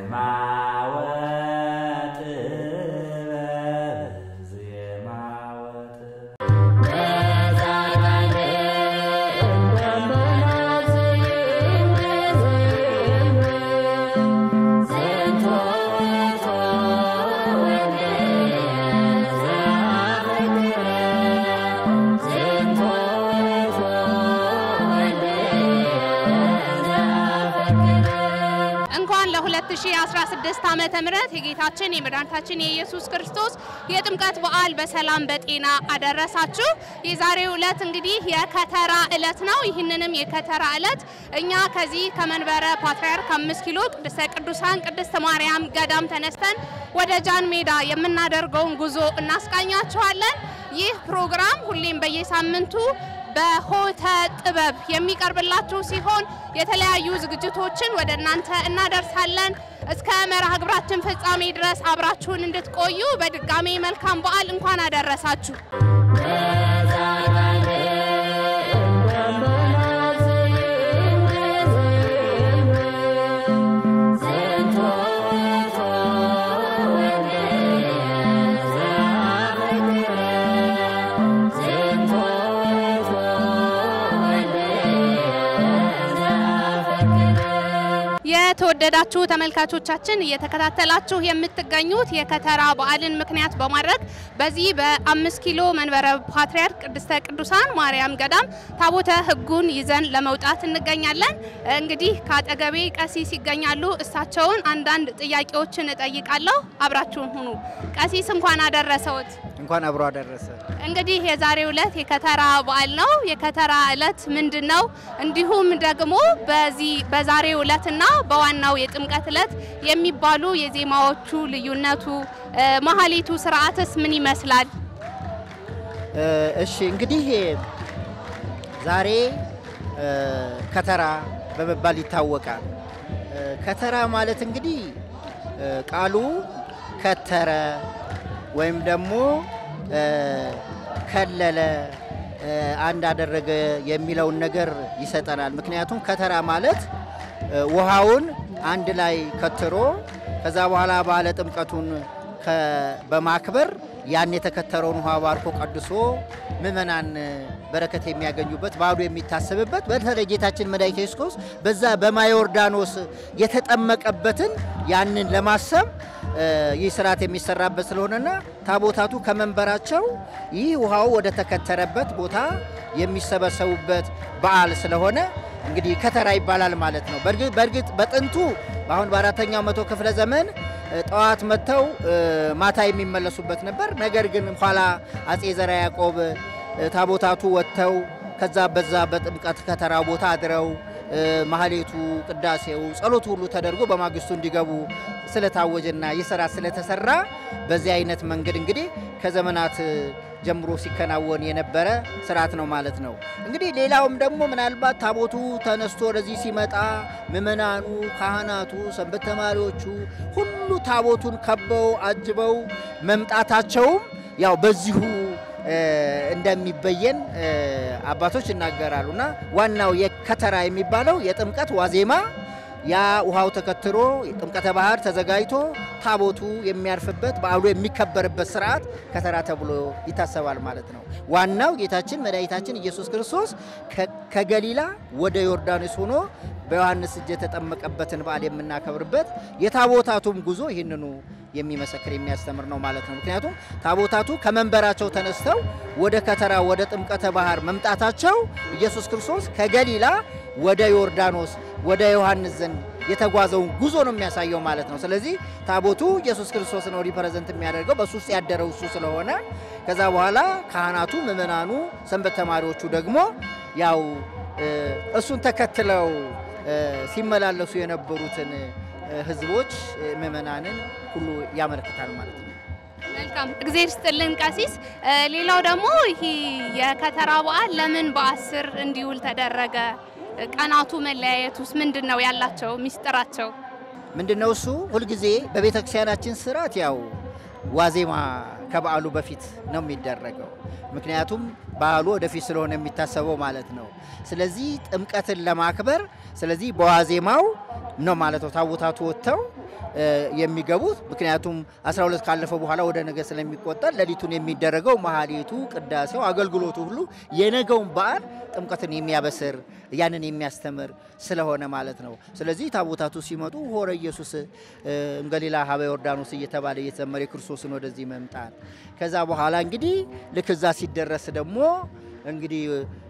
ዜማ ወጥበብ ዜማ ወጥበብ እንኳን ለ2016 ዓመተ ምህረት የጌታችን የመድኃኒታችን የኢየሱስ ክርስቶስ የጥምቀት በዓል በሰላም በጤና አደረሳችሁ። የዛሬው ዕለት እንግዲህ የከተራ ዕለት ነው። ይህንንም የከተራ ዕለት እኛ ከዚህ ከመንበረ ፓትርያርክ አምስት ኪሎ ቅድስተ ቅዱሳን ቅድስት ማርያም ገዳም ተነስተን ወደ ጃን ሜዳ የምናደርገውን ጉዞ እናስቃኛችኋለን። ይህ ፕሮግራም ሁሌም በየሳምንቱ በሆተ ጥበብ የሚቀርብላችሁ ሲሆን የተለያዩ ዝግጅቶችን ወደ እናንተ እናደርሳለን። እስከ መርሃ ግብራችን ፍጻሜ ድረስ አብራችሁን እንድትቆዩ በድጋሜ መልካም በዓል እንኳን አደረሳችሁ። የተወደዳችሁ ተመልካቾቻችን እየተከታተላችሁ የምትገኙት የከተራ በዓልን ምክንያት በማድረግ በዚህ በአምስት ኪሎ መንበረ ፓትርያርክ ቅድስተ ቅዱሳን ማርያም ገዳም ታቦተ ሕጉን ይዘን ለመውጣት እንገኛለን። እንግዲህ ከአጠገቤ ቀሲስ ይገኛሉ። እሳቸውን አንዳንድ ጥያቄዎችን እጠይቃለሁ። አብራችሁን ሁኑ። ቀሲስ እንኳን አደረሰዎት። እንኳን አብሮ አደረሰ። እንግዲህ የዛሬው ዕለት የከተራ በዓል ነው። የከተራ ዕለት ምንድን ነው? እንዲሁም ደግሞ በዚህ በዛሬው ዕለትና በዋናው የጥምቀት ዕለት የሚባሉ የዜማዎቹ ልዩነቱ፣ መሀሌቱ ስርዓትስ ምን ይመስላል? እሺ እንግዲህ ዛሬ ከተራ በመባል ይታወቃል። ከተራ ማለት እንግዲህ ቃሉ ከተረ ወይም ደግሞ ከለለ አንድ አደረገ የሚለውን ነገር ይሰጠናል። ምክንያቱም ከተራ ማለት ውሃውን አንድ ላይ ከትሮ ከዛ በኋላ ባለ ጥምቀቱን በማክበር ያን የተከተረውን ውሃ ባርኮ ቀድሶ ምእመናን በረከት የሚያገኙበት በዓሉ የሚታሰብበት በተለይ ጌታችን መድኃኒተ ኢየሱስ ክርስቶስ በዛ በማየ ዮርዳኖስ የተጠመቀበትን ያንን ለማሰብ ይህ ስርዓት የሚሰራበት ስለሆነና ታቦታቱ ከመንበራቸው ይህ ውሃው ወደ ተከተረበት ቦታ የሚሰበሰቡበት በዓል ስለሆነ እንግዲህ ከተራ ይባላል ማለት ነው። በእርግጥ በጥንቱ አሁን በአራተኛው መቶ ክፍለ ዘመን ጠዋት መጥተው ማታ የሚመለሱበት ነበር። ነገር ግን ኋላ አጼ ዘርዓ ያዕቆብ ታቦታቱ ወጥተው ከዛ በዛ በጥምቀት ከተራ ቦታ አድረው ማህሌቱ፣ ቅዳሴው፣ ጸሎቱ ሁሉ ተደርጎ በማግስቱ እንዲገቡ ስለታወጀና ይህ ስራ ስለተሰራ በዚህ አይነት መንገድ እንግዲህ ከዘመናት ጀምሮ ሲከናወን የነበረ ስርዓት ነው ማለት ነው። እንግዲህ ሌላውም ደግሞ ምናልባት ታቦቱ ተነስቶ ወደዚህ ሲመጣ ምእመናኑ፣ ካህናቱ፣ ሰንበት ተማሪዎቹ ሁሉ ታቦቱን ከበው አጅበው መምጣታቸውም ያው በዚሁ እንደሚበየን አባቶች ይናገራሉ እና ዋናው የከተራ የሚባለው የጥምቀት ዋዜማ ያ ውሃው ተከትሮ ጥምቀተ ባህር ተዘጋጅቶ ታቦቱ የሚያርፍበት በዓሉ የሚከበርበት ስርዓት ከተራ ተብሎ ይታሰባል ማለት ነው። ዋናው ጌታችን መድኃኒታችን ኢየሱስ ክርስቶስ ከገሊላ ወደ ዮርዳኖስ ሆኖ በዮሐንስ እጅ የተጠመቀበትን በዓል የምናከብርበት የታቦታቱም ጉዞ ይህንኑ የሚመሰክር የሚያስተምር ነው ማለት ነው። ምክንያቱም ታቦታቱ ከመንበራቸው ተነስተው ወደ ከተራ ወደ ጥምቀተ ባህር መምጣታቸው ኢየሱስ ክርስቶስ ከገሊላ ወደ ዮርዳኖስ ወደ ዮሐንስ ዘንድ የተጓዘውን ጉዞ ነው የሚያሳየው ማለት ነው። ስለዚህ ታቦቱ ኢየሱስ ክርስቶስ ነው ሪፕሬዘንት የሚያደርገው በሱ ውስጥ ያደረው እሱ ስለሆነ ከዛ በኋላ ካህናቱ፣ ምእመናኑ፣ ሰንበት ተማሪዎቹ ደግሞ ያው እሱን ተከትለው ሲመላለሱ የነበሩትን ህዝቦች ምእመናንን ሁሉ ያመለክታል ማለት ነው። መልካም እግዜር ስጥልን ቀሲስ። ሌላው ደግሞ ይህ የከተራ በዓል ለምን በአስር እንዲውል ተደረገ? ቀናቱ መለያየቱስ ምንድን ነው ያላቸው ሚስጥራቸው? ምንድነው እሱ? ሁልጊዜ በቤተ ክርስቲያናችን ስርዓት ያው ዋዜማ ከበዓሉ በፊት ነው የሚደረገው። ምክንያቱም በዓሉ ወደፊት ስለሆነ የሚታሰበው ማለት ነው። ስለዚህ ጥምቀትን ለማክበር ስለዚህ በዋዜማው ነው ማለት ነው ታቦታቱ ወጥተው የሚገቡት ምክንያቱም 12 ካለፈ በኋላ ወደ ነገ ስለሚቆጠር ሌሊቱን የሚደረገው መሀሌቱ፣ ቅዳሴው፣ አገልግሎቱ ሁሉ የነገውን በዓል ጥምቀትን የሚያበስር ያንን የሚያስተምር ስለሆነ ማለት ነው። ስለዚህ ታቦታቱ ሲመጡ ሆረ ኢየሱስ እንገሊላ ሀበ ዮርዳኖስ እየተባለ እየተዘመረ የክርስቶስን ወደዚህ መምጣት ከዛ በኋላ እንግዲህ ልክ እዛ ሲደረስ ደግሞ እንግዲህ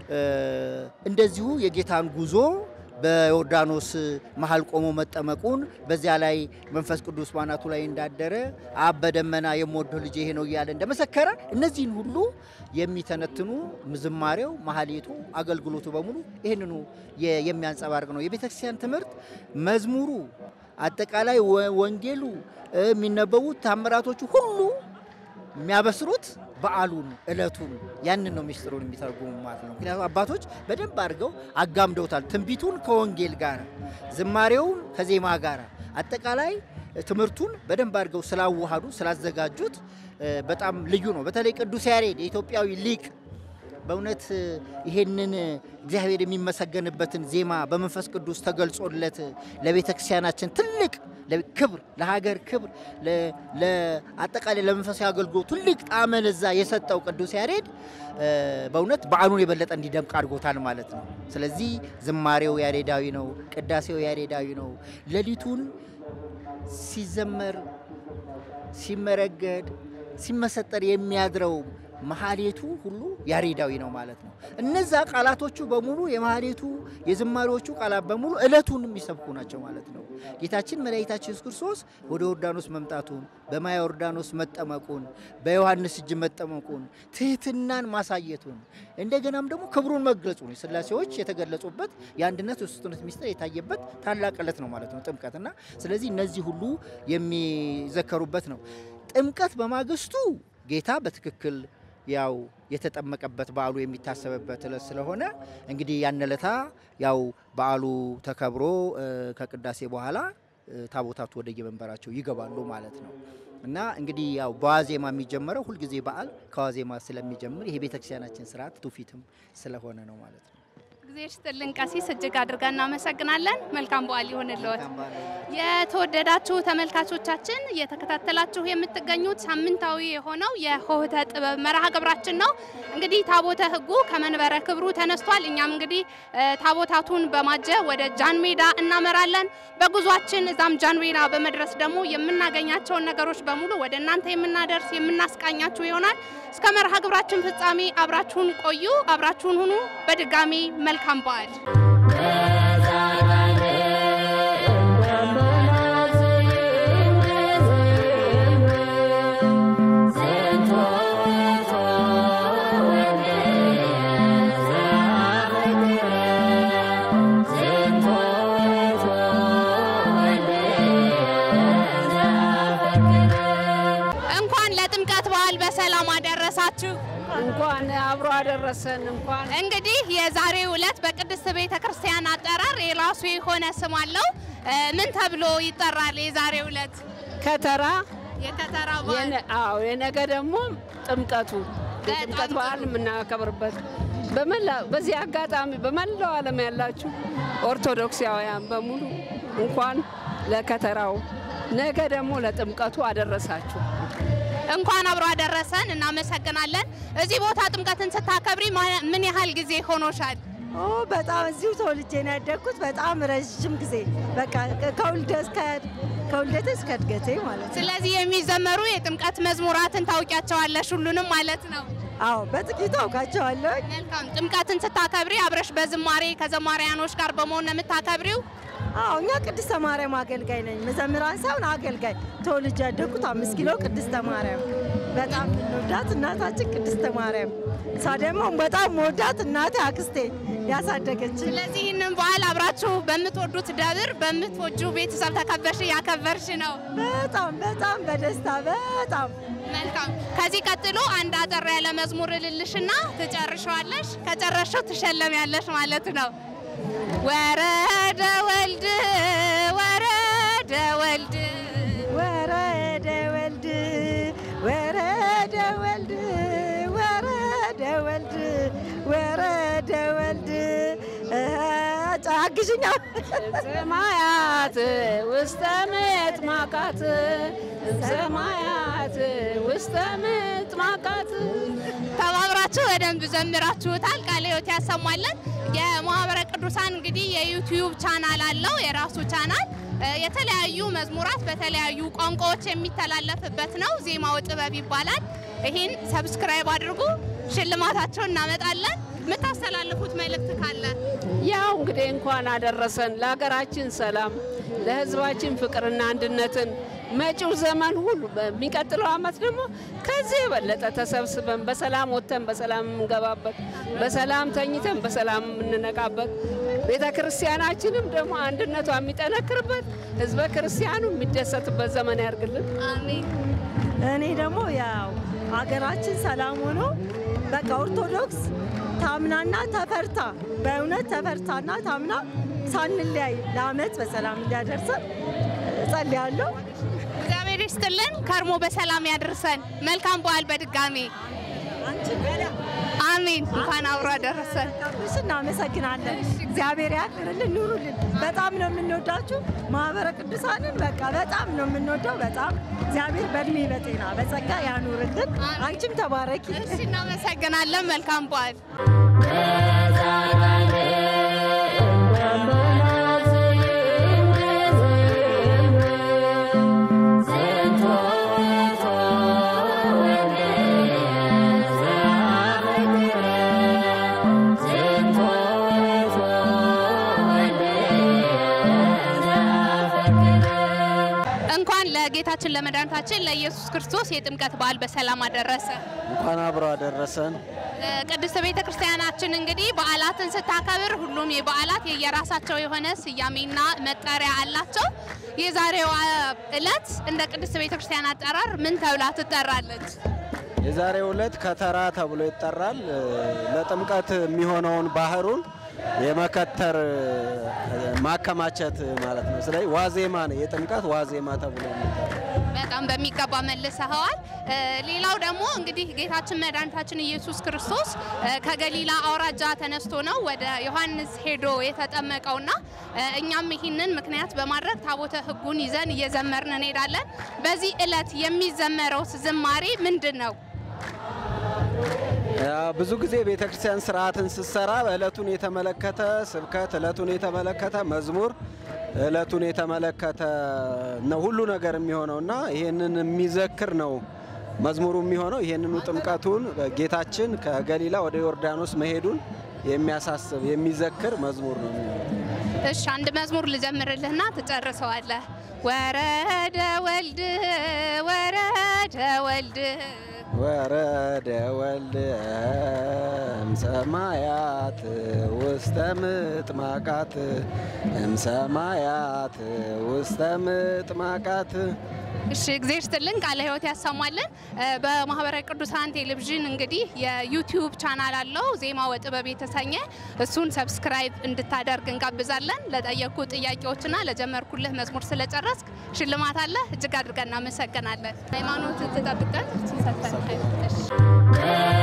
እንደዚሁ የጌታን ጉዞ በዮርዳኖስ መሀል ቆሞ መጠመቁን በዚያ ላይ መንፈስ ቅዱስ ባናቱ ላይ እንዳደረ አብ በደመና የምወደው ልጅ ይሄ ነው እያለ እንደመሰከረ እነዚህን ሁሉ የሚተነትኑ ዝማሬው፣ ማህሌቱ፣ አገልግሎቱ በሙሉ ይህንኑ የሚያንጸባርቅ ነው። የቤተክርስቲያን ትምህርት መዝሙሩ፣ አጠቃላይ ወንጌሉ፣ የሚነበቡት ታምራቶቹ ሁሉ የሚያበስሩት በዓሉን እለቱን ያንን ነው ሚስጥሩን የሚተረጉሙ ማለት ነው። ምክንያቱም አባቶች በደንብ አድርገው አጋምደውታል። ትንቢቱን ከወንጌል ጋር፣ ዝማሬውን ከዜማ ጋር፣ አጠቃላይ ትምህርቱን በደንብ አድርገው ስላዋሃዱ ስላዘጋጁት በጣም ልዩ ነው። በተለይ ቅዱስ ያሬድ የኢትዮጵያዊ ሊቅ በእውነት ይሄንን እግዚአብሔር የሚመሰገንበትን ዜማ በመንፈስ ቅዱስ ተገልጾለት ለቤተ ክርስቲያናችን ትልቅ ክብር፣ ለሀገር ክብር፣ አጠቃላይ ለመንፈሳዊ አገልግሎት ትልቅ ጣዕመ ለዛ የሰጠው ቅዱስ ያሬድ በእውነት በዓሉን የበለጠ እንዲደምቅ አድርጎታል ማለት ነው። ስለዚህ ዝማሬው ያሬዳዊ ነው፣ ቅዳሴው ያሬዳዊ ነው። ሌሊቱን ሲዘመር ሲመረገድ ሲመሰጠር የሚያድረው መሀሌቱ ሁሉ ያሬዳዊ ነው ማለት ነው። እነዛ ቃላቶቹ በሙሉ የመሀሌቱ የዝማሬዎቹ ቃላት በሙሉ እለቱን የሚሰብኩ ናቸው ማለት ነው። ጌታችን መድኃኒታችን ኢየሱስ ክርስቶስ ወደ ዮርዳኖስ መምጣቱን፣ በማየ ዮርዳኖስ መጠመቁን፣ በዮሐንስ እጅ መጠመቁን፣ ትህትናን ማሳየቱን እንደገናም ደግሞ ክብሩን መግለጹን ስላሴዎች የተገለጹበት የአንድነት የሦስትነት ሚስጥር የታየበት ታላቅ ዕለት ነው ማለት ነው ጥምቀት እና ስለዚህ እነዚህ ሁሉ የሚዘከሩበት ነው። ጥምቀት በማግስቱ ጌታ በትክክል ያው የተጠመቀበት በዓሉ የሚታሰብበት ዕለት ስለሆነ እንግዲህ ያን ዕለታ ያው በዓሉ ተከብሮ ከቅዳሴ በኋላ ታቦታቱ ወደ የመንበራቸው ይገባሉ ማለት ነው እና እንግዲህ ያው በዋዜማ የሚጀመረው ሁልጊዜ በዓል ከዋዜማ ስለሚጀምር ይሄ ቤተክርስቲያናችን ስርዓት ትውፊትም ስለሆነ ነው ማለት ነው። ጊዜ ሽጥልን ቀሲስ እጅግ አድርገን እናመሰግናለን። መልካም በዓል ይሆንልዎት። የተወደዳችሁ ተመልካቾቻችን እየተከታተላችሁ የምትገኙት ሳምንታዊ የሆነው የሆህተ ጥበብ መርሃ ግብራችን ነው። እንግዲህ ታቦተ ሕጉ ከመንበረ ክብሩ ተነስቷል። እኛም እንግዲህ ታቦታቱን በማጀብ ወደ ጃን ሜዳ እናመራለን። በጉዟችን እዛም ጃን ሜዳ በመድረስ ደግሞ የምናገኛቸውን ነገሮች በሙሉ ወደ እናንተ የምናደርስ የምናስቃኛችሁ ይሆናል። እስከ መርሃ ግብራችን ፍጻሜ አብራችሁን ቆዩ፣ አብራችሁን ሁኑ። በድጋሚ መልካም በዓል። እንኳን ለጥምቀት በዓል በሰላም አደረሳችሁ። እንኳን አብሮ አደረሰን። እንኳን እንግዲህ የዛሬው ዕለት በቅድስት ቤተ ክርስቲያን አጠራር የራሱ የሆነ ስም አለው። ምን ተብሎ ይጠራል? የዛሬው ዕለት ከተራ የከተራ በዓል የነ- አዎ የነገ ደግሞ ጥምቀቱ የጥምቀት በዓል የምናከብርበት በመላ በዚህ አጋጣሚ በመላው ዓለም ያላችሁ ኦርቶዶክሳውያን በሙሉ እንኳን ለከተራው ነገ ደግሞ ለጥምቀቱ አደረሳችሁ። እንኳን አብሮ አደረሰን። እናመሰግናለን። እዚህ ቦታ ጥምቀትን ስታከብሪ ማ- ምን ያህል ጊዜ ሆኖሻል? ኦ በጣም እዚሁ ተወልጄ ነው ያደግኩት። በጣም ረዥም ጊዜ በቃ ከውልደ እስከ ከውልደቴ እስከ እድገቴ ማለት ነው። ስለዚህ የሚዘመሩ የጥምቀት መዝሙራትን ታውቂያቸዋለሽ ሁሉንም ማለት ነው። አዎ በጥቂቱ አውቃቸዋለሁ። መልካም። ጥምቀትን ስታከብሪ አብረሽ በዝማሬ ከዘማሪያኖች ጋር በመሆን ነው የምታከብሪው? አዎ እኛ ቅድስተ ማርያም አገልጋይ ነኝ። መዘምራን ሳይሆን አገልጋይ። ተወልጄ ያደግኩት አምስት ኪሎ ቅድስተ ማርያም። በጣም እንወዳት እናታችን ቅድስተ ማርያም። እሷ ደግሞ በጣም መወዳት እናቴ አክስቴ ያሳደገችን ስለዚህ ይህንን በዓል አብራችሁ በምትወዱት ደብር በምትወጁ ቤተሰብ ተከበርሽ እያከበርሽ ነው። በጣም በጣም በደስታ በጣም መልካም። ከዚህ ቀጥሎ አንድ አጠር ያለ መዝሙር እልልሽና ትጨርሸዋለሽ። ከጨረሽው ትሸለሚያለሽ ማለት ነው። ወረደ ወልድ ወረደ ወልድ ወረደ ወልድ ወረደ ወልድ ወረደ ወልድ ወረደ ወልድ ጫጋ አግዥኛ ሰማያት ውስተ ምጥማቃት ሰማያት ውስተ ምጥማቃት ተባብራችሁ በደንብ ዘምራችሁታል። ቃለ ሕይወት ያሰማለን። የማህበረ ቅዱሳን እንግዲህ የዩቲዩብ ቻናል አለው የራሱ ቻናል እ፣ የተለያዩ መዝሙራት በተለያዩ ቋንቋዎች የሚተላለፍበት ነው። ዜማው ጥበብ ይባላል። ይህን ሰብስክራይብ አድርጉ። ሽልማታቸውን እናመጣለን። የምታስተላልፉት መልእክት ካለ ያው እንግዲህ እንኳን አደረሰን ለሀገራችን ሰላም፣ ለሕዝባችን ፍቅርና አንድነትን መጪው ዘመን ሁሉ በሚቀጥለው ዓመት ደግሞ ከዚህ የበለጠ ተሰብስበን በሰላም ወጥተን በሰላም የምንገባበት በሰላም ተኝተን በሰላም የምንነቃበት ቤተ ክርስቲያናችንም ደግሞ አንድነቷ የሚጠነክርበት ሕዝበ ክርስቲያኑ የሚደሰትበት ዘመን ያርግልን። አሜን። እኔ ደግሞ ያው ሀገራችን ሰላም ሆኖ በቃ ኦርቶዶክስ ታምናና ተፈርታ በእውነት ተፈርታና ታምና ሳንለያይ ለአመት በሰላም እንዲያደርሰን እጸልያለሁ። እግዚአብሔር ይስጥልን። ከርሞ በሰላም ያደርሰን። መልካም በዓል በድጋሚ አሜን። እንኳን አብሮ አደረሰን። ጋብሽ እናመሰግናለን። እግዚአብሔር ያክብርልን፣ ኑሩልን። በጣም ነው የምንወዳችሁ ማህበረ ቅዱሳንን በቃ በጣም ነው የምንወደው። በጣም እግዚአብሔር በእድሜ በጤና በጸጋ ያኑርልን። አንቺም ተባረኪ። እሺ፣ እናመሰግናለን። መልካም በዓል እንኳን ለጌታችን ለመድኃኒታችን ለኢየሱስ ክርስቶስ የጥምቀት በዓል በሰላም አደረሰ። እንኳን አብሮ አደረሰን። ቅድስት ቤተ ክርስቲያናችን እንግዲህ በዓላትን ስታከብር ሁሉም የበዓላት የየራሳቸው የሆነ ስያሜና መጠሪያ አላቸው። የዛሬዋ ዕለት እንደ ቅድስት ቤተ ክርስቲያን አጠራር ምን ተብላ ትጠራለች? የዛሬው ዕለት ከተራ ተብሎ ይጠራል። ለጥምቀት የሚሆነውን ባህሩን የመከተር ማከማቸት ማለት ነው። ስለዚህ ዋዜማ ነው፣ የጥምቀት ዋዜማ ተብሎ የሚጠራው። በጣም በሚገባ መልሰኸዋል። እ፣ ሌላው ደግሞ እንግዲህ ጌታችን መድኃኒታችን ኢየሱስ ክርስቶስ እ፣ ከገሊላ አውራጃ ተነስቶ ነው ወደ ዮሐንስ ሄዶ የተጠመቀውና እ፣ እኛም ይህንን ምክንያት በማድረግ ታቦተ ሕጉን ይዘን እየዘመርን እንሄዳለን። በዚህ ዕለት የሚዘመረው ዝማሬ ምንድን ነው? ያ ብዙ ጊዜ ቤተ ክርስቲያን ስርዓትን ስትሰራ ዕለቱን የተመለከተ ስብከት፣ ዕለቱን የተመለከተ መዝሙር፣ ዕለቱን የተመለከተ ነው ሁሉ ነገር የሚሆነው እና ይህንን የሚዘክር ነው መዝሙሩ የሚሆነው። ይህንኑ ጥምቀቱን ጌታችን ከገሊላ ወደ ዮርዳኖስ መሄዱን የሚያሳስብ የሚዘክር መዝሙር ነው የሚሆነው። እሺ አንድ መዝሙር ልጀምርልህና ትጨርሰዋለህ። ወረደ ወልድ ወረደ ወልድ ወረደ ወልድ እምሰማያት ውስተ ምጥማቃት እምሰማያት ውስተ ምጥማቃት እሺ እግዚአብሔር ይስጥልን፣ ቃለ ሕይወት ያሰማልን። እ፣ በማህበረ ቅዱሳን ቴሌቪዥን እንግዲህ የዩቲዩብ ቻናል አለው ዜማ ወጥበብ የተሰኘ እሱን ሰብስክራይብ እንድታደርግ እንጋብዛለን። ለጠየቁ ጥያቄዎችና ለጀመርኩልህ መዝሙር ስለጨረስክ ሽልማት አለ። እጅግ አድርገን እናመሰግናለን። ሃይማኖትን ትጠብቀን ሲሰጠን እሺ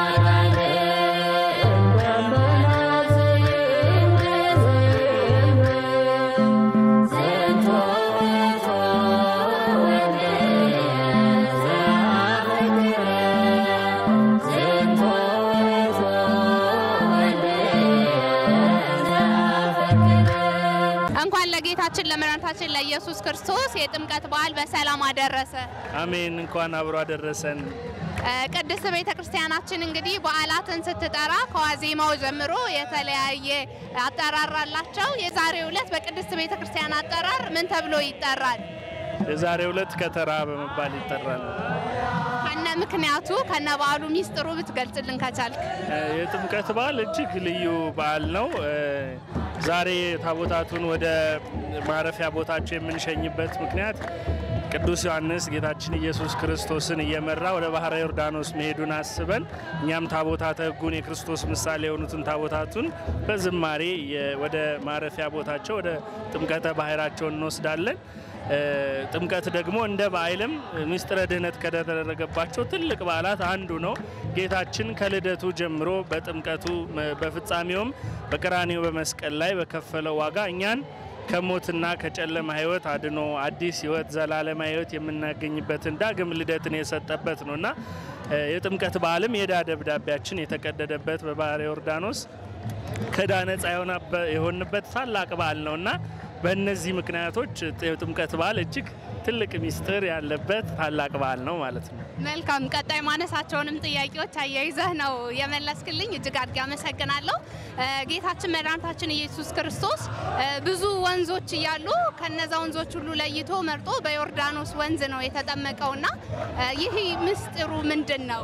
እንኳን ለጌታችን ለመድኃኒታችን ለኢየሱስ ክርስቶስ የጥምቀት በዓል በሰላም አደረሰ። አሜን። እንኳን አብሮ አደረሰን። እ፣ ቅድስት ቤተ ክርስቲያናችን እንግዲህ በዓላትን ስትጠራ ከዋዜማው ጀምሮ የተለያየ አጠራር አላቸው። የዛሬው ዕለት በቅድስት ቤተ ክርስቲያን አጠራር ምን ተብሎ ይጠራል? የዛሬው ዕለት ከተራ በመባል ይጠራል። ከነ ምክንያቱ ከነ በዓሉ ሚስጥሩ ብትገልጽልን ከቻልክ። እ፣ የጥምቀት በዓል እጅግ ልዩ በዓል ነው። እ፣ ዛሬ ታቦታቱን ወደ ማረፊያ ቦታቸው የምንሸኝበት ምክንያት ቅዱስ ዮሐንስ ጌታችን ኢየሱስ ክርስቶስን እየመራ ወደ ባህረ ዮርዳኖስ መሄዱን አስበን እኛም ታቦታተ ሕጉን የክርስቶስ ምሳሌ የሆኑትን ታቦታቱን በዝማሬ የ- ወደ ማረፊያ ቦታቸው ወደ ጥምቀተ ባህራቸው እንወስዳለን። ጥምቀት ደግሞ እንደ በዓልም ምስጢረ ድህነት ከተደረገባቸው ትልቅ በዓላት አንዱ ነው። ጌታችን ከልደቱ ጀምሮ በጥምቀቱ በፍጻሜውም በቀራንዮ በመስቀል ላይ በከፈለው ዋጋ እኛን ከሞትና ከጨለማ ሕይወት አድኖ አዲስ ሕይወት ዘላለማ ሕይወት የምናገኝበትን ዳግም ልደትን የሰጠበት ነው እና የጥምቀት በዓልም የዕዳ ደብዳቤያችን የተቀደደበት በባሕረ ዮርዳኖስ ከዕዳ ነጻ የሆንበት ታላቅ በዓል ነው እና በእነዚህ ምክንያቶች የጥምቀት በዓል እጅግ ትልቅ ሚስጥር ያለበት ታላቅ በዓል ነው ማለት ነው። መልካም። ቀጣይ ማነሳቸውንም ጥያቄዎች አያይዘህ ነው የመለስክልኝ። እጅግ አድርጌ አመሰግናለሁ። ጌታችን መድኃኒታችን ኢየሱስ ክርስቶስ ብዙ ወንዞች እያሉ ከነዛ ወንዞች ሁሉ ለይቶ መርጦ በዮርዳኖስ ወንዝ ነው የተጠመቀውና ይህ ምስጢሩ ምንድን ነው?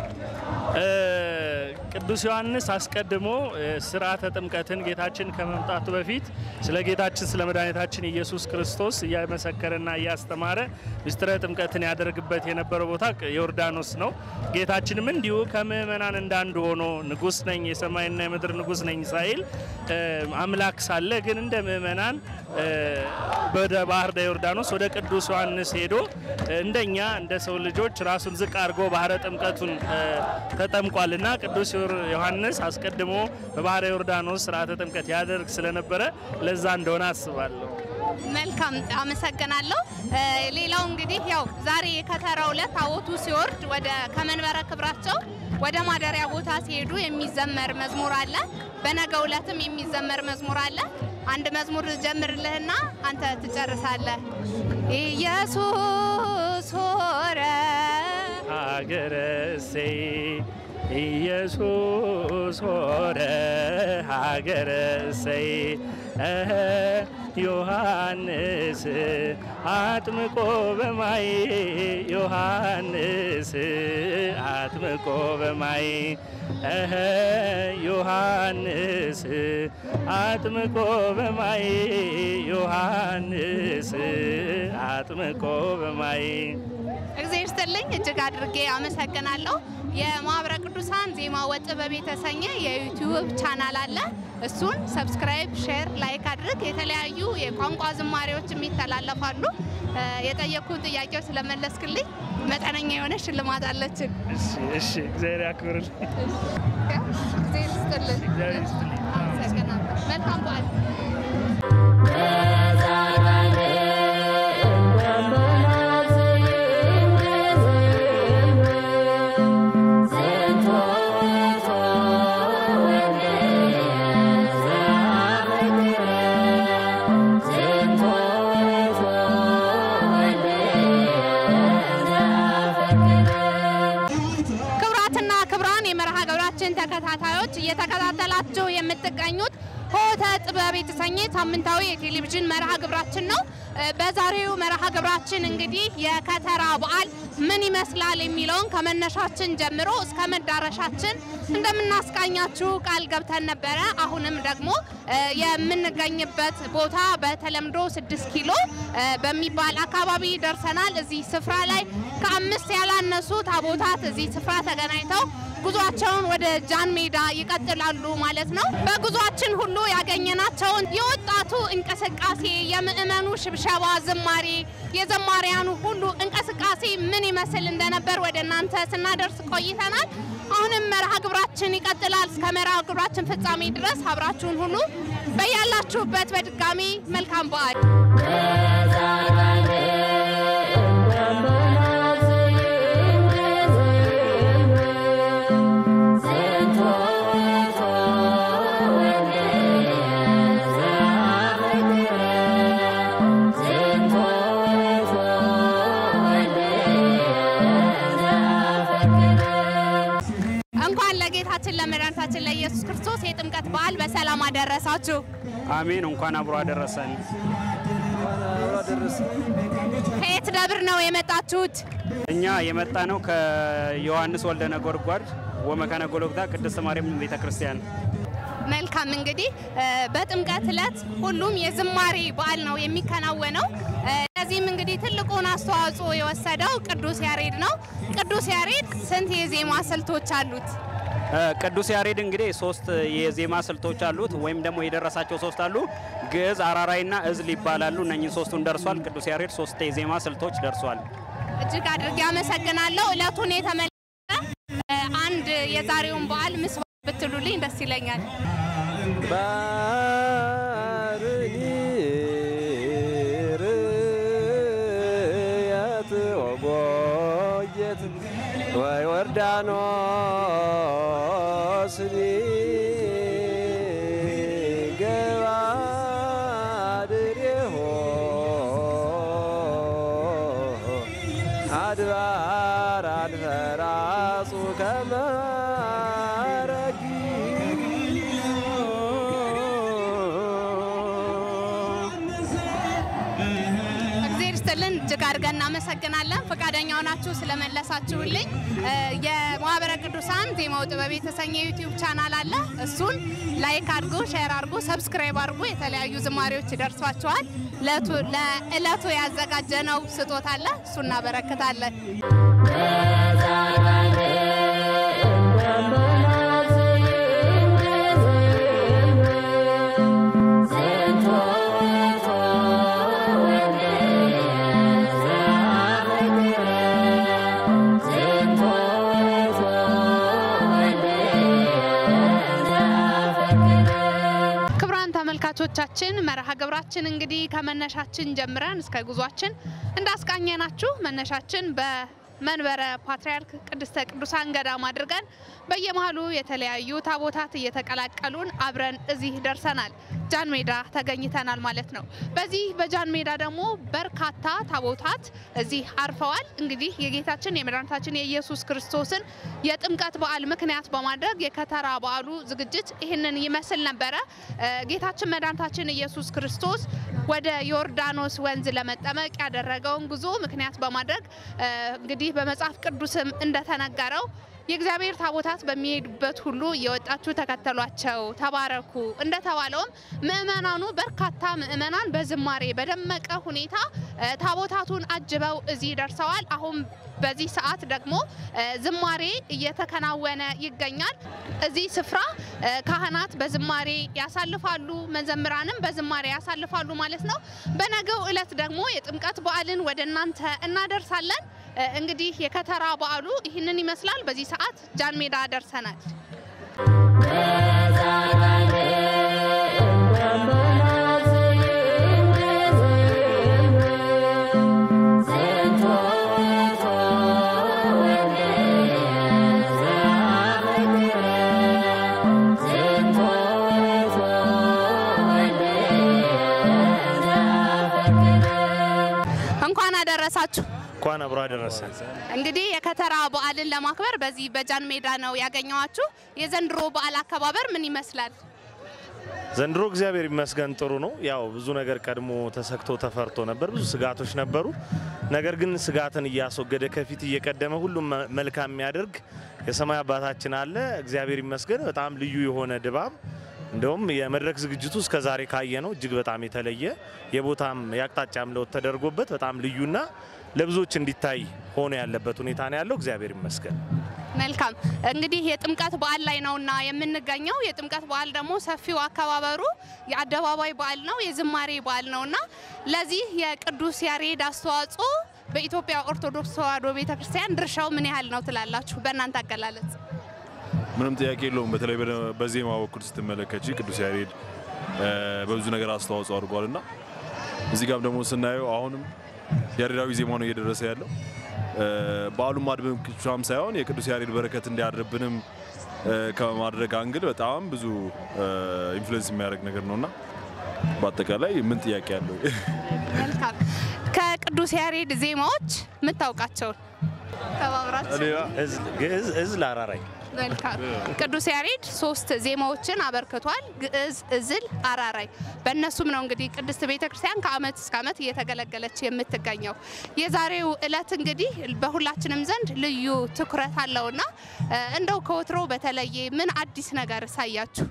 ቅዱስ ዮሐንስ አስቀድሞ ስርዓተ ጥምቀትን ጌታችን ከመምጣቱ በፊት ስለ ጌታችን ስለ መድኃኒታችን ኢየሱስ ክርስቶስ እያመሰከረና እያስተማረ ምስጢረ ጥምቀትን ያደርግበት የነበረው ቦታ ዮርዳኖስ ነው። ጌታችንም እንዲሁ ከምእመናን እንዳንዱ ሆኖ ንጉሥ ነኝ የሰማይና የምድር ንጉሥ ነኝ ሳይል አምላክ ሳለ ግን እንደ ምእመናን ወደ ባህር ዮርዳኖስ ወደ ቅዱስ ዮሐንስ ሄዶ እንደኛ እንደ ሰው ልጆች ራሱን ዝቅ አድርጎ ባህረ ጥምቀቱን ተጠምቋልና ቅዱስ ዮሐንስ አስቀድሞ በባህረ ዮርዳኖስ ስርዓተ ጥምቀት ያደርግ ስለነበረ ለዛ እንደሆነ አስባለሁ። መልካም አመሰግናለሁ። ሌላው እንግዲህ ያው ዛሬ የከተራው ዕለት ታቦቱ ሲወርድ ወደ ከመንበረ ክብራቸው ወደ ማደሪያ ቦታ ሲሄዱ የሚዘመር መዝሙር አለ። በነገው ዕለትም የሚዘመር መዝሙር አለ። አንድ መዝሙር ጀምርልህና አንተ ትጨርሳለህ። ኢየሱስ ሆረ ሀገረ እሴይ ኢየሱስ ሆረ ሀገረ እሴይ እኸ ዮሐንስ አጥምቆ በማይ ዮሐንስ አጥምቆ በማይ እኸ ዮሐንስ አጥምቆ በማይ ዮሐንስ አጥምቆ በማይ እግዚአብሔር ይስጥልኝ። እጅግ አድርጌ አመሰግናለሁ። የማህበረ ቅዱሳን ዜማ ወጥበብ የተሰኘ የዩቲዩብ ቻናል አለ። እሱን ሰብስክራይብ፣ ሼር፣ ላይክ አድርግ። የተለያዩ የቋንቋ ዝማሬዎችም ይተላለፋሉ። የጠየኩን ጥያቄዎች ስለመለስክልኝ መጠነኛ የሆነ ሽልማት አለችን። እሺ፣ እሺ፣ እግዚአብሔር ያክብርልኝ። እግዚአብሔር ይስጥልን። እግዚአብሔር ይስጥልኝ። አመሰግናለሁ። መልካም በዓል። ክቡራትና ክቡራን የመርሃ ግብራችን ተከታታዮች እየተከታተላችሁ የምትገኙት ሆተ ጥበብ የተሰኘ ሳምንታዊ የቴሌቪዥን መርሃ ግብራችን ነው። በዛሬው መርሃ ግብራችን እንግዲህ የከተራ በዓል ምን ይመስላል የሚለውን ከመነሻችን ጀምሮ እስከ መዳረሻችን እንደምናስቃኛችሁ ቃል ገብተን ነበረ። አሁንም ደግሞ የምንገኝበት ቦታ በተለምዶ ስድስት ኪሎ በሚባል አካባቢ ደርሰናል። እዚህ ስፍራ ላይ ከአምስት ያላነሱ ታቦታት እዚህ ስፍራ ተገናኝተው ጉዟቸውን ወደ ጃን ሜዳ ይቀጥላሉ ማለት ነው። በጉዟችን ሁሉ ያገኘናቸውን የወጣቱ እንቅስቃሴ፣ የምእመኑ ሽብሸባ፣ ዝማሬ፣ የዘማሪያኑ ሁሉ እንቅስቃሴ ምን ይመስል እንደነበር ወደ እናንተ ስናደርስ ቆይተናል። አሁንም መርሃ ግብራችን ይቀጥላል። እስከ መርሃ ግብራችን ፍጻሜ ድረስ አብራችሁን ሁሉ በያላችሁበት በድጋሚ መልካም በዓል እንኳን ለጌታችን ለመድኃኒታችን ለኢየሱስ ክርስቶስ የጥምቀት በዓል በሰላም አደረሳችሁ። አሜን። እንኳን አብሮ አደረሰን። ከየት ደብር ነው የመጣችሁት? እኛ የመጣ ነው ከዮሐንስ ወልደ ነጎድጓድ ወመካነ ጎልጎታ ቅድስት ማርያም ቤተ ክርስቲያን። መልካም እንግዲህ በጥምቀት ዕለት ሁሉም የዝማሬ በዓል ነው የሚከናወነው። ለዚህም እንግዲህ ትልቁን አስተዋጽኦ የወሰደው ቅዱስ ያሬድ ነው። ቅዱስ ያሬድ ስንት የዜማ ስልቶች አሉት? ቅዱስ ያሬድ እንግዲህ ሶስት የዜማ ስልቶች አሉት፣ ወይም ደግሞ የደረሳቸው ሶስት አሉ። ግዕዝ፣ አራራይና እዝል ይባላሉ። እነኝን ሶስቱን ደርሷል። ቅዱስ ያሬድ ሶስት የዜማ ስልቶች ደርሷል። እጅግ አድርጌ አመሰግናለሁ። እለቱን የተመለከተ እ፣ አንድ የዛሬውን በዓል ምስ ብትሉልኝ ደስ ይለኛል። ባርኒ ርያት ወጎየት ወይ ወርዳኖስ ገባድሬሆ አድባር አንፈራጹ ከመረጊ እግዜር ይስጥልን እጅግ አድርገን እናመሰግናለን። ፈቃደኛ ሆናችሁ ስለመለሳችሁልኝ። እ፣ የማህበረ ቅዱሳን ዜማው ጥበብ የተሰኘ ዩቲዩብ ቻናል አለ። እሱን ላይክ አድርጎ፣ ሼር አድርጎ፣ ሰብስክራይብ አድርጎ የተለያዩ ዝማሬዎች ይደርሷቸዋል። ለቱ- ለእለቱ ያዘጋጀነው ስጦታ አለ። እሱ እናበረክታለን። ክቡራን ተመልካቾቻችን መርሃ ግብራችን እንግዲህ ከመነሻችን ጀምረን እስከ ጉዟችን እንዳስቃኘናችሁ መነሻችን በመንበረ ፓትርያርክ ቅድስተ ቅዱሳን ገዳም አድርገን በየመሃሉ የተለያዩ ታቦታት እየተቀላቀሉን አብረን እዚህ ደርሰናል። ጃን ሜዳ ተገኝተናል ማለት ነው። በዚህ በጃን ሜዳ ደግሞ በርካታ ታቦታት እዚህ አርፈዋል። እንግዲህ የጌታችን የመድኃኒታችን የኢየሱስ ክርስቶስን የጥምቀት በዓል ምክንያት በማድረግ የከተራ በዓሉ ዝግጅት ይህንን ይመስል ነበረ። እ፣ ጌታችን መድኃኒታችን ኢየሱስ ክርስቶስ ወደ ዮርዳኖስ ወንዝ ለመጠመቅ ያደረገውን ጉዞ ምክንያት በማድረግ እ፣ እንግዲህ በመጽሐፍ ቅዱስም እንደተነገረው የእግዚአብሔር ታቦታት በሚሄዱበት ሁሉ እየወጣችሁ ተከተሏቸው፣ ተባረኩ እንደተባለውም ምእመናኑ በርካታ ምእመናን በዝማሬ በደመቀ ሁኔታ እ፣ ታቦታቱን አጅበው እዚህ ደርሰዋል። አሁን በዚህ ሰዓት ደግሞ እ፣ ዝማሬ እየተከናወነ ይገኛል። እዚህ ስፍራ እ፣ ካህናት በዝማሬ ያሳልፋሉ፣ መዘምራንም በዝማሬ ያሳልፋሉ ማለት ነው። በነገው ዕለት ደግሞ የጥምቀት በዓልን ወደ እናንተ እናደርሳለን። እ፣ እንግዲህ የከተራ በዓሉ ይህንን ይመስላል። በዚህ ሰዓት ጃን ሜዳ ደርሰናል። እንኳን አደረሳችሁ። እንኳን አብሮ አደረሰን። እንግዲህ የከተራ በዓልን ለማክበር በዚህ በጃን ሜዳ ነው ያገኘዋችሁ። የዘንድሮ በዓል አከባበር ምን ይመስላል? ዘንድሮ እግዚአብሔር ይመስገን ጥሩ ነው። ያው ብዙ ነገር ቀድሞ ተሰግቶ ተፈርቶ ነበር፣ ብዙ ስጋቶች ነበሩ። ነገር ግን ስጋትን እያስወገደ ከፊት እየቀደመ ሁሉም መ- መልካም የሚያደርግ የሰማይ አባታችን አለ። እግዚአብሔር ይመስገን። በጣም ልዩ የሆነ ድባብ እንደውም የመድረክ ዝግጅቱ እስከ ዛሬ ካየ ነው እጅግ በጣም የተለየ የቦታም የአቅጣጫም ለውጥ ተደርጎበት በጣም ልዩና ለብዙዎች እንዲታይ ሆኖ ያለበት ሁኔታ ነው ያለው። እግዚአብሔር ይመስገን። መልካም እንግዲህ የጥምቀት በዓል ላይ ነውና የምንገኘው። የጥምቀት በዓል ደግሞ ሰፊው አከባበሩ የአደባባይ በዓል ነው፣ የዝማሬ በዓል ነውና ለዚህ የቅዱስ ያሬድ አስተዋጽኦ በኢትዮጵያ ኦርቶዶክስ ተዋሕዶ ቤተክርስቲያን ድርሻው ምን ያህል ነው ትላላችሁ? በእናንተ አገላለጽ። ምንም ጥያቄ የለውም። በተለይ በደ- በዜማ በኩል ስትመለከች ቅዱስ ያሬድ እ፣ በብዙ ነገር አስተዋጽኦ አድርጓል እና እዚህ ጋም ደግሞ ስናየው አሁንም ያሬዳዊ ዜማ ነው እየደረሰ ያለው እ፣ በዓሉን ማድመቅ ብቻም ሳይሆን የቅዱስ ያሬድ በረከት እንዲያድርብንም እ፣ ከማድረግ አንግል በጣም ብዙ ኢንፍሉዌንስ የሚያደርግ ነገር ነው እና በአጠቃላይ ምን ጥያቄ አለው? መልካም ከቅዱስ ያሬድ ዜማዎች የምታውቃቸውን ተባብራችሁ እዝል- ግዕዝ፣ እዝል፣ አራራይ መልካም ቅዱስ ያሬድ ሶስት ዜማዎችን አበርክቷል። ግዕዝ፣ እዝል፣ አራራይ። በእነሱም ነው እንግዲህ ቅድስት ቤተ ክርስቲያን ከዓመት እስከ ዓመት እየተገለገለች የምትገኘው። የዛሬው ዕለት እንግዲህ በሁላችንም ዘንድ ልዩ ትኩረት አለውና እ፣ እንደው ከወትሮ በተለየ ምን አዲስ ነገር ሳያችሁ?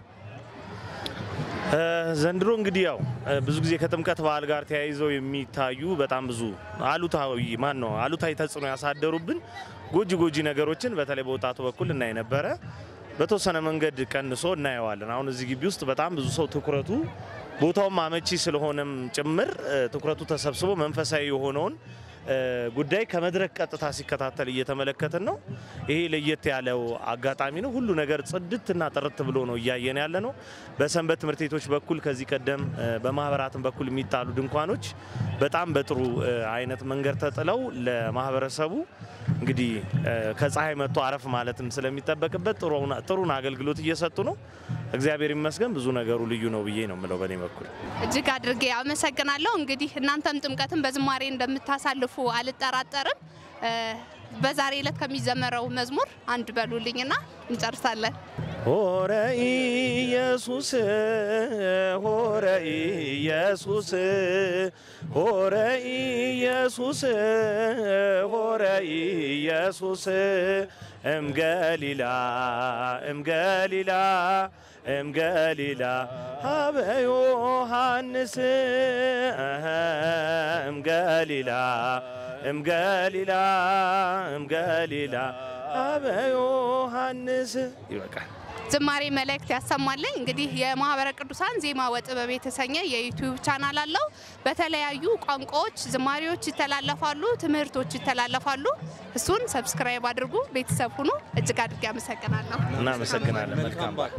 እ፣ ዘንድሮ እንግዲህ ያው እ፣ ብዙ ጊዜ ከጥምቀት በዓል ጋር ተያይዘው የሚታዩ በጣም ብዙ አሉታዊ ማን ነው አሉታዊ ተጽዕኖ ያሳደሩብን ጎጂ ጎጂ ነገሮችን በተለይ በወጣቱ በኩል እናይ ነበረ። በተወሰነ መንገድ ቀንሶ እናየዋለን። አሁን እዚህ ግቢ ውስጥ በጣም ብዙ ሰው ትኩረቱ ቦታውም አመቺ ስለሆነም ጭምር እ፣ ትኩረቱ ተሰብስቦ መንፈሳዊ የሆነውን እ፣ ጉዳይ ከመድረክ ቀጥታ ሲከታተል እየተመለከትን ነው። ይሄ ለየት ያለው አጋጣሚ ነው። ሁሉ ነገር ጽድትና ጥርት ብሎ ነው እያየን ያለ ነው። በሰንበት ትምህርት ቤቶች በኩል ከዚህ ቀደም እ፣ በማህበራትም በኩል የሚጣሉ ድንኳኖች በጣም በጥሩ እ፣ አይነት መንገድ ተጥለው ለማህበረሰቡ እንግዲህ እ፣ ከፀሐይ መጥቶ አረፍ ማለትም ስለሚጠበቅበት ጥሩን- ጥሩን አገልግሎት እየሰጡ ነው። እግዚአብሔር ይመስገን። ብዙ ነገሩ ልዩ ነው ብዬ ነው የምለው በእኔ በኩል። እጅግ አድርጌ አመሰግናለሁ። እንግዲህ እናንተም ጥምቀትን በዝማሬ እንደምታሳልፉ አልጠራጠርም። እ፣ በዛሬ ዕለት ከሚዘመረው መዝሙር አንድ በሉልኝና እንጨርሳለን። ሆረ ኢየሱስ ሆረ ኢየሱስ ሆረ ኢየሱስ ሆረ ኢየሱስ እምገሊላ እምገሊላ እምገሊላ ሀበ ዮሐንስ እህ፣ እምገሊላ እምገሊላ እምገሊላ ሀበ ዮሐንስ ይበቃል። ዝማሬ መልእክት ያሰማልኝ። እንግዲህ የማህበረ ቅዱሳን ዜማ ወጥበብ የተሰኘ የዩቲዩብ ቻናል አለው። በተለያዩ ቋንቋዎች ዝማሬዎች ይተላለፋሉ፣ ትምህርቶች ይተላለፋሉ። እሱን ሰብስክራይብ አድርጉ፣ ቤተሰብ ሁኑ። እጅግ አድርጌ አመሰግናለሁ። እናመሰግናለን። መልካም በዓል።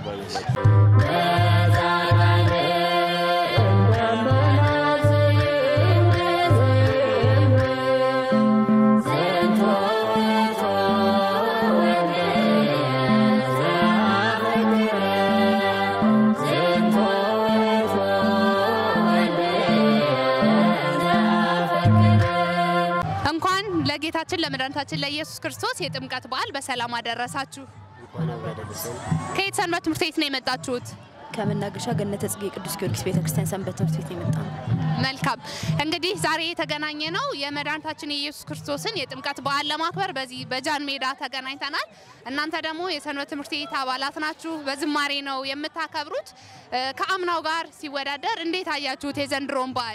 እንኳን ለጌታችን ለመድኃኒታችን ለኢየሱስ ክርስቶስ የጥምቀት በዓል በሰላም አደረሳችሁ። ከየት ሰንበት ትምህርት ቤት ነው የመጣችሁት? ከመናገሻ ገነተ ጽጌ ቅዱስ ጊዮርጊስ ቤተክርስቲያን ሰንበት ትምህርት ቤት የመጣ ነው። መልካም እንግዲህ ዛሬ የተገናኘ ነው የመድኃኒታችን የኢየሱስ ክርስቶስን የጥምቀት በዓል ለማክበር በዚህ በጃን ሜዳ ተገናኝተናል። እናንተ ደግሞ የሰንበት ትምህርት ቤት አባላት ናችሁ። በዝማሬ ነው የምታከብሩት። እ፣ ከአምናው ጋር ሲወዳደር እንዴት አያችሁት የዘንድሮን በዓል?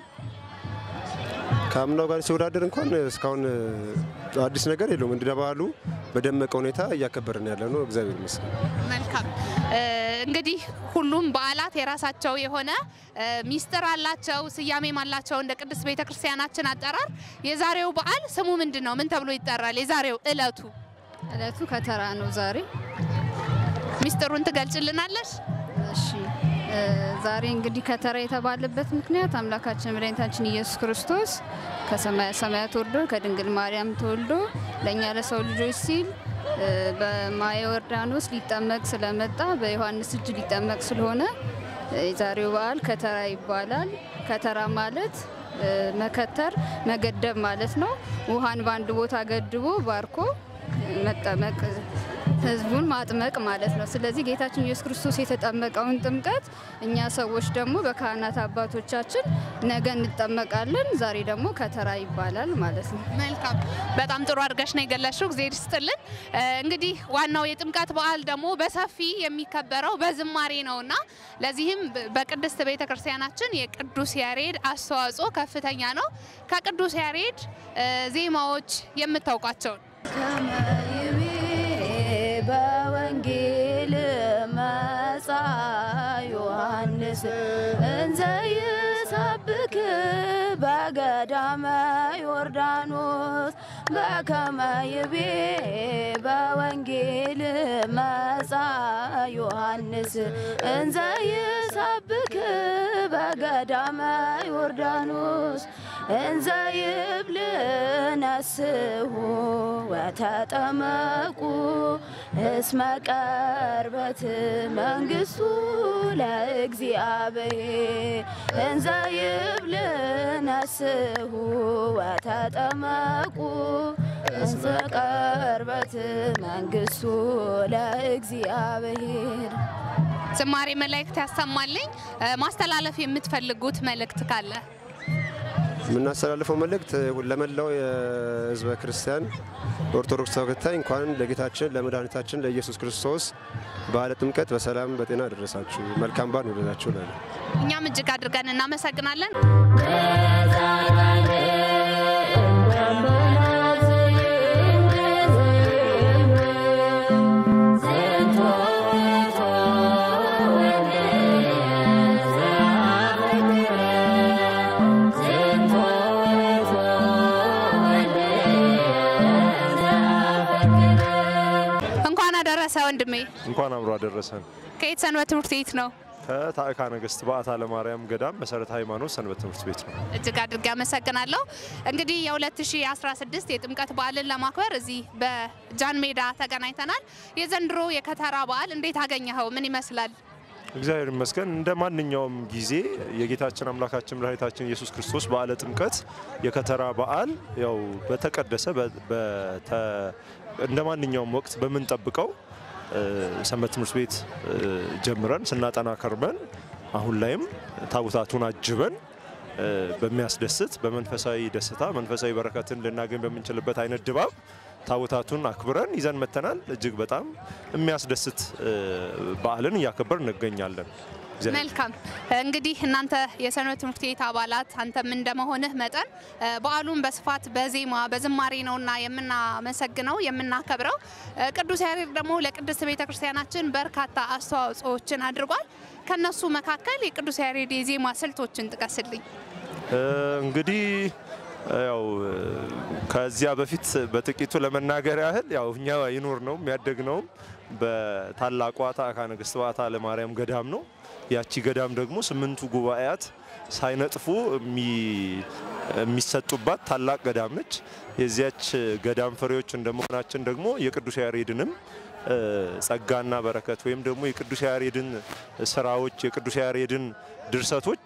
ከአምናው ጋር ሲወዳደር እንኳን እስካሁን አዲስ ነገር የለውም። እንደ ባህሉ በደመቀ ሁኔታ እያከበርን ያለ ነው። እግዚአብሔር ይመስገን። መልካም እ፣ እንግዲህ ሁሉም በዓላት የራሳቸው የሆነ እ፣ ሚስጥር አላቸው፣ ስያሜም አላቸው እንደ ቅድስት ቤተ ክርስቲያናችን አጠራር። የዛሬው በዓል ስሙ ምንድን ነው? ምን ተብሎ ይጠራል? የዛሬው እለቱ እለቱ ከተራ ነው ዛሬ። ሚስጥሩን ትገልጭልናለሽ? እሺ እ፣ ዛሬ እንግዲህ ከተራ የተባለበት ምክንያት አምላካችን መድኃኒታችን ኢየሱስ ክርስቶስ ከሰማያ ሰማያት ወርዶ ከድንግል ማርያም ተወልዶ ለእኛ ለሰው ልጆች ሲል እ፣ በማየ ዮርዳኖስ ሊጠመቅ ስለመጣ በዮሐንስ እጅ ሊጠመቅ ስለሆነ እ፣ የዛሬው በዓል ከተራ ይባላል። ከተራ ማለት እ፣ መከተር፣ መገደብ ማለት ነው። ውሃን በአንድ ቦታ ገድቦ ባርኮ መጠመቅ ህዝቡን ማጥመቅ ማለት ነው። ስለዚህ ጌታችን ኢየሱስ ክርስቶስ የተጠመቀውን ጥምቀት እኛ ሰዎች ደግሞ በካህናት አባቶቻችን ነገ እንጠመቃለን። ዛሬ ደግሞ ከተራ ይባላል ማለት ነው። መልካም በጣም ጥሩ አድርገሽ ነው የገለሽው። እግዜር ይስጥልን። እ፣ እንግዲህ ዋናው የጥምቀት በዓል ደግሞ በሰፊ የሚከበረው በዝማሬ ነውና ለዚህም በ- በቅድስት ቤተ ክርስቲያናችን የቅዱስ ያሬድ አስተዋጽኦ ከፍተኛ ነው። ከቅዱስ ያሬድ እ፣ ዜማዎች የምታውቋቸውን ከመይቤ በወንጌል መጻ ዮሐንስ እንዘ ይሰብክ በገዳመ ዮርዳኖስ በከመ ይቤ በወንጌል መጻ ዮሐንስ እንዘ ይሰብክ በገዳመ ዮርዳኖስ እንዘ ይብል ነስሑ ወተጠመቁ እስመ ቀርበት መንግሥቱ ለእግዚአብሔር እንዘ ይብል ነስሑ ወተጠመቁ እስመ ቀርበት መንግሥቱ ለእግዚአብሔር ዝማሬ መላእክት ያሰማልኝ። እ፣ ማስተላለፍ የምትፈልጉት መልእክት ካለ የምናስተላልፈው መልእክት ለመላው የሕዝበ ክርስቲያን ኦርቶዶክስ ተከታይ እንኳን ለጌታችን ለመድኃኒታችን ለኢየሱስ ክርስቶስ በዓለ ጥምቀት በሰላም በጤና አደረሳችሁ። መልካም በዓል ይሁንላችሁ እላለሁ። እኛም እጅግ አድርገን እናመሰግናለን። Thank አደረሰ ወንድሜ። እንኳን አብሮ አደረሰን። ከየት ሰንበት ትምህርት ቤት ነው? ከታዕካ ነገሥት በዓታ ለማርያም ገዳም መሰረተ ሃይማኖት ሰንበት ትምህርት ቤት ነው። እጅግ አድርጌ አመሰግናለሁ። እንግዲህ የ2016 የጥምቀት በዓልን ለማክበር እዚህ በጃን ሜዳ ተገናኝተናል። የዘንድሮ የከተራ በዓል እንዴት አገኘኸው? ምን ይመስላል? እግዚአብሔር ይመስገን። እንደ ማንኛውም ጊዜ የጌታችን አምላካችን መድኃኒታችን ኢየሱስ ክርስቶስ በዓለ ጥምቀት የከተራ በዓል ያው በተቀደሰ በ- በተ- እንደ ማንኛውም ወቅት በምንጠብቀው እ፣ ሰንበት ትምህርት ቤት እ፣ ጀምረን ስናጠና ከርመን አሁን ላይም ታቦታቱን አጅበን እ፣ በሚያስደስት በመንፈሳዊ ደስታ መንፈሳዊ በረከትን ልናገኝ በምንችልበት አይነት ድባብ ታቦታቱን አክብረን ይዘን መተናል። እጅግ በጣም የሚያስደስት እ፣ በዓልን እያከበር እንገኛለን። እግዚአብሔር መልካም እንግዲህ እናንተ የሰንበት ትምህርት ቤት አባላት አንተም እንደመሆንህ መጠን እ፣ በዓሉን በስፋት በዜማ በዝማሬ ነውና የምናመሰግነው የምናከብረው። እ፣ ቅዱስ ያሬድ ደግሞ ለቅድስት ቤተ ክርስቲያናችን በርካታ አስተዋጽኦዎችን አድርጓል። ከነሱ መካከል የቅዱስ ያሬድ የዜማ ስልቶችን ጥቀስልኝ። እ፣ እንግዲህ ያው እ፣ ከዚያ በፊት በጥቂቱ ለመናገር ያህል ያው እኛ ይኖር ነው የሚያደግ ነውም በታላቋ ታዕካ ነገሥት በዓታ ለማርያም ገዳም ነው። ያቺ ገዳም ደግሞ ስምንቱ ጉባኤያት ሳይነጥፉ የሚ- የሚሰጡባት ታላቅ ገዳም ነች። የዚያች ገዳም ፍሬዎች እንደመሆናችን ደግሞ የቅዱስ ያሬድንም እ፣ ጸጋና በረከት ወይም ደግሞ የቅዱስ ያሬድን ስራዎች የቅዱስ ያሬድን ድርሰቶች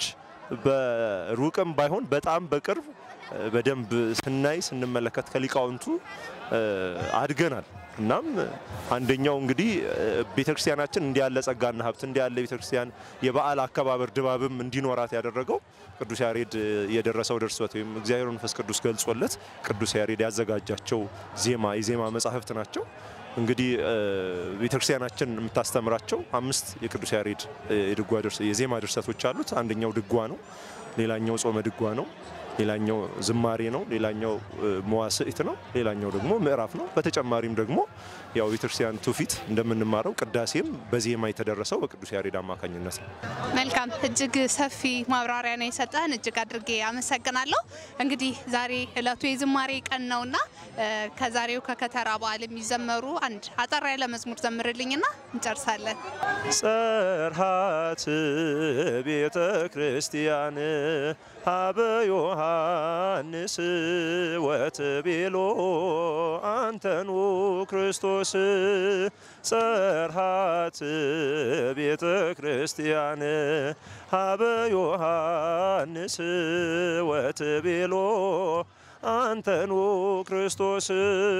በሩቅም ባይሆን በጣም በቅርብ እ፣ በደንብ ስናይ ስንመለከት ከሊቃውንቱ እ፣ አድገናል። እናም አንደኛው እንግዲህ እ፣ ቤተክርስቲያናችን እንዲህ ያለ ጸጋና ሀብት እንዲህ ያለ ቤተክርስቲያን የበዓል አከባበር ድባብም እንዲኖራት ያደረገው ቅዱስ ያሬድ እ፣ የደረሰው ድርሰት ወይም እግዚአብሔር መንፈስ ቅዱስ ገልጾለት ቅዱስ ያሬድ ያዘጋጃቸው ዜማ የዜማ መጻሕፍት ናቸው። እንግዲህ እ፣ ቤተክርስቲያናችን የምታስተምራቸው አምስት የቅዱስ ያሬድ እ፣ የድጓ ድርስ- የዜማ ድርሰቶች አሉት። አንደኛው ድጓ ነው። ሌላኛው ጾመ ድጓ ነው። ሌላኛው ዝማሬ ነው። ሌላኛው እ፣ መዋስዕት ነው። ሌላኛው ደግሞ ምዕራፍ ነው። በተጨማሪም ደግሞ ያው ቤተክርስቲያን ትውፊት እንደምንማረው ቅዳሴም በዜማ የተደረሰው በቅዱስ ያሬድ አማካኝነት ነው። መልካም እጅግ ሰፊ ማብራሪያ ነው የሰጠህን፣ እጅግ አድርጌ አመሰግናለሁ። እንግዲህ ዛሬ እለቱ የዝማሬ ቀን ነውና እ፣ ከዛሬው ከከተራ በዓል የሚዘመሩ አንድ አጠር ያለ መዝሙር ዘምርልኝና እንጨርሳለን። ጸርሃት ቤተ ክርስቲያን ሀበ ዮሐንስ ወትቤሎ አንተኑ ክርስቶስ ጸርሃት ቤተ ክርስቲያን ሀበ ዮሐንስ ወትቤሎ አንተኑ ክርስቶስ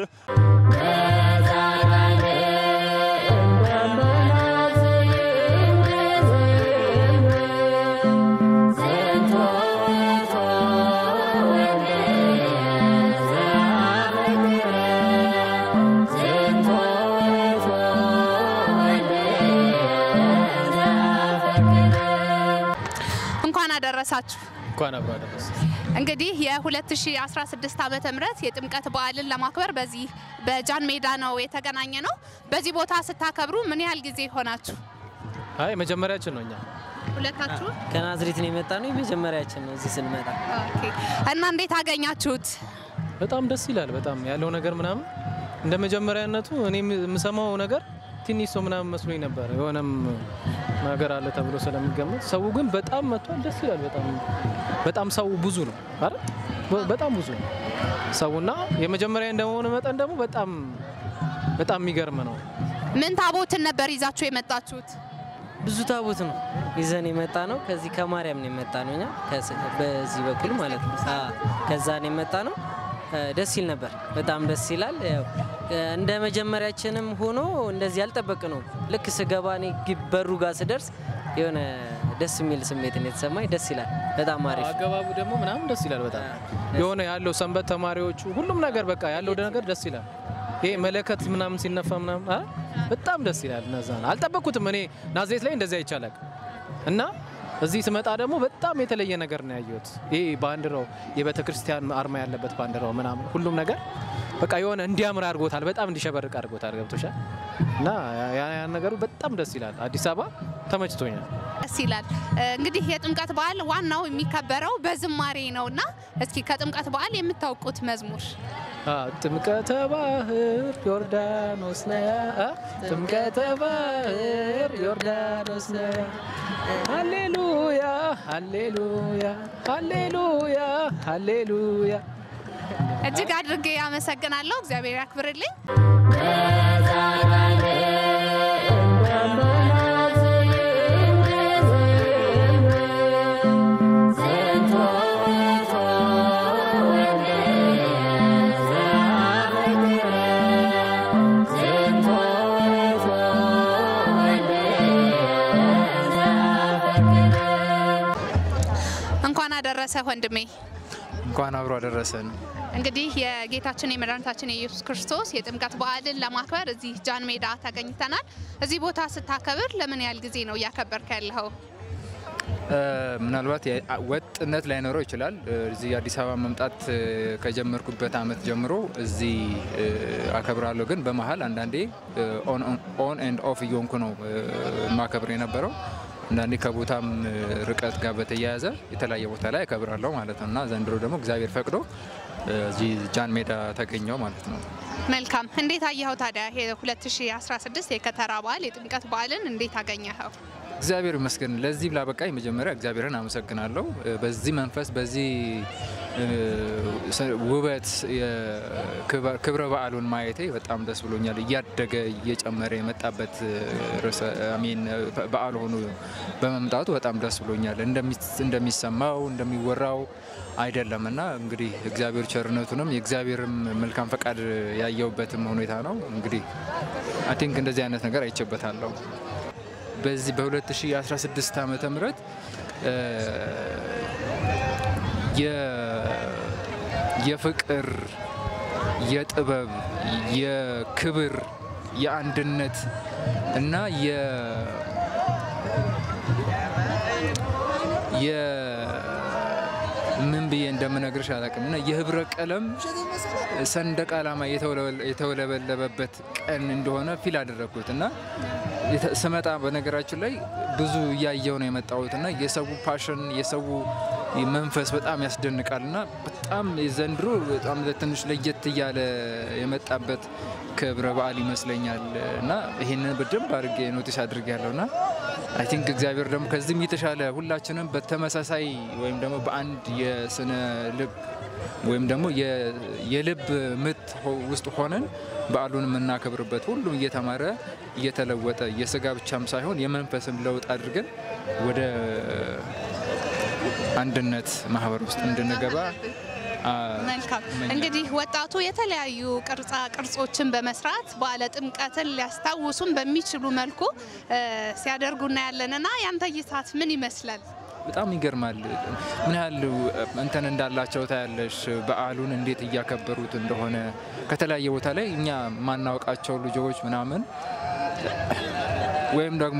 እንኳን አደረሳችሁ። እንኳን አብሮ አደረሰ። እንግዲህ የ2016 ዓመተ ምህረት የጥምቀት በዓልን ለማክበር በዚህ በጃን ሜዳ ነው የተገናኘ ነው። በዚህ ቦታ ስታከብሩ ምን ያህል ጊዜ ሆናችሁ? አይ መጀመሪያችን ነው እኛ ሁለታችሁ? ከናዝሬት ነው የመጣ ነው። የመጀመሪያችን ነው እዚህ ስንመጣ። ኦኬ። እና እንዴት አገኛችሁት? በጣም ደስ ይላል። በጣም ያለው ነገር ምናምን እንደ መጀመሪያነቱ እኔ የምሰማው ነገር ትንሽ ሰው ምናምን መስሎኝ ነበር። የሆነም ነገር አለ ተብሎ ስለሚገመት ሰው ግን በጣም መጥቷል። ደስ ይላል። በጣም በጣም ሰው ብዙ ነው አይደል? በ- በጣም ብዙ ነው ሰውና የመጀመሪያ እንደመሆኑ መጠን ደግሞ በጣም በጣም የሚገርም ነው። ምን ታቦትን ነበር ይዛችሁ የመጣችሁት? ብዙ ታቦት ነው ይዘን የመጣ ነው። ከዚህ ከማርያም ነው የመጣ ነው እኛ ከስ- በዚህ በኩል ማለት ነው። አዎ፣ ከዛ ነው የመጣ ነው። እ፣ ደስ ይል ነበር። በጣም ደስ ይላል። ያው እ፣ እንደ መጀመሪያችንም ሆኖ እንደዚህ ያልጠበቅ ነው። ልክ ስገባ እኔ ግብ- በሩ ጋር ስደርስ የሆነ ደስ የሚል ስሜት ነው የተሰማኝ። ደስ ይላል። በጣም አሪፍ አገባቡ ደግሞ ምናምን ደስ ይላል። በጣም የሆነ ያለው ሰንበት ተማሪዎቹ ሁሉም ነገር በቃ ያለው ነገር ደስ ይላል። ይሄ መለከት ምናምን ሲነፋ ምናምን አ በጣም ደስ ይላል። እነዛ ነው አልጠበቅኩትም። እኔ ናዝሬት ላይ እንደዚያ ይቻላል እና እዚህ ስመጣ ደግሞ በጣም የተለየ ነገር ነው ያየሁት። ይሄ ባንዲራው የቤተ ክርስቲያን አርማ ያለበት ባንዲራው ምናምን ሁሉም ነገር በቃ የሆነ እንዲያምር አድርጎታል። በጣም እንዲሸበርቅ አድርጎታል። ገብቶሻል? እና ያ ያ ነገሩ በጣም ደስ ይላል። አዲስ አበባ ተመችቶኛል። ደስ ይላል። እንግዲህ የጥምቀት በዓል ዋናው የሚከበረው በዝማሬ ነውና እስኪ ከጥምቀት በዓል የምታውቁት መዝሙር ጥምቀተ ባህር ዮርዳኖስ ነያ ጥምቀተ ባህር ዮርዳኖስ ነያ ሃሌሉያ ሃሌሉያ ሃሌሉያ ሃሌሉያ እጅግ አድርጌ አመሰግናለሁ። እግዚአብሔር ያክብርልኝ። እንኳን አደረሰ ወንድሜ። እንኳን አብሮ አደረሰን። እንግዲህ የጌታችን የመድኃኒታችን የኢየሱስ ክርስቶስ የጥምቀት በዓልን ለማክበር እዚህ ጃን ሜዳ ተገኝተናል። እዚህ ቦታ ስታከብር ለምን ያህል ጊዜ ነው እያከበርክ ያለኸው? ምናልባት ወጥነት ላይኖረው ይችላል። እዚህ አዲስ አበባ መምጣት ከጀመርኩበት አመት ጀምሮ እዚህ አከብራለሁ። ግን በመሀል አንዳንዴ ኦን ኤንድ ኦፍ እየሆንኩ ነው ማከብር የነበረው። አንዳንዴ ከቦታም ርቀት ጋር በተያያዘ የተለያየ ቦታ ላይ አከብራለሁ ማለት ነው እና ዘንድሮ ደግሞ እግዚአብሔር ፈቅዶ እዚህ ጃን ሜዳ ተገኘው ማለት ነው። መልካም። እንዴት አየኸው ታዲያ የ2016 የከተራ በዓል የጥምቀት በዓልን እንዴት አገኘኸው? እግዚአብሔር ይመስገን ለዚህ ላበቃኝ መጀመሪያ እግዚአብሔርን አመሰግናለሁ። በዚህ መንፈስ በዚህ ውበት ክብረ በዓሉን ማየቴ በጣም ደስ ብሎኛል። እያደገ እየጨመረ የመጣበት ሚን በዓል ሆኖ በመምጣቱ በጣም ደስ ብሎኛል። እንደሚሰማው እንደሚወራው አይደለም እና እንግዲህ እግዚአብሔር ቸርነቱንም የእግዚአብሔርም መልካም ፈቃድ ያየውበትም ሁኔታ ነው። እንግዲህ አይ ቲንክ እንደዚህ አይነት ነገር አይቼበታለሁ። በዚህ በ2016 ዓመተ ምህረት የፍቅር፣ የጥበብ፣ የክብር፣ የአንድነት እና የ ምን ብዬ እንደምነግርሽ አላውቅም እና የህብረ ቀለም ሰንደቅ ዓላማ የተውለበለበበት ቀን እንደሆነ ፊል አደረግኩት እና ስመጣ በነገራችን ላይ ብዙ እያየው ነው የመጣሁት እና የሰው ፓሽን የሰው መንፈስ በጣም ያስደንቃል እና በጣም ዘንድሮ በጣም ትንሽ ለየት እያለ የመጣበት ክብረ በዓል ይመስለኛል እና ይህንን በደንብ አድርጌ ኖቲስ አድርጌ ያለው እና አይ ቲንክ እግዚአብሔር ደግሞ ከዚህም የተሻለ ሁላችንም በተመሳሳይ ወይም ደግሞ በአንድ የስነ ልብ ወይም ደግሞ የልብ ምት ውስጥ ሆነን በዓሉን የምናከብርበት ሁሉም እየተማረ እየተለወጠ የስጋ ብቻም ሳይሆን የመንፈስም ለውጥ አድርገን ወደ አንድነት ማህበር ውስጥ እንድንገባ መልካም እንግዲህ ወጣቱ የተለያዩ ቅርጻ ቅርጾችን በመስራት በዓለ ጥምቀትን ሊያስታውሱን በሚችሉ መልኩ ሲያደርጉ እናያለንና ያንተ እይታት ምን ይመስላል? በጣም ይገርማል። ምን ያህል እንትን እንዳላቸው ታያለሽ። በዓሉን እንዴት እያከበሩት እንደሆነ ከተለያየ ቦታ ላይ እኛ የማናውቃቸው ልጆች ምናምን ወይም ደግሞ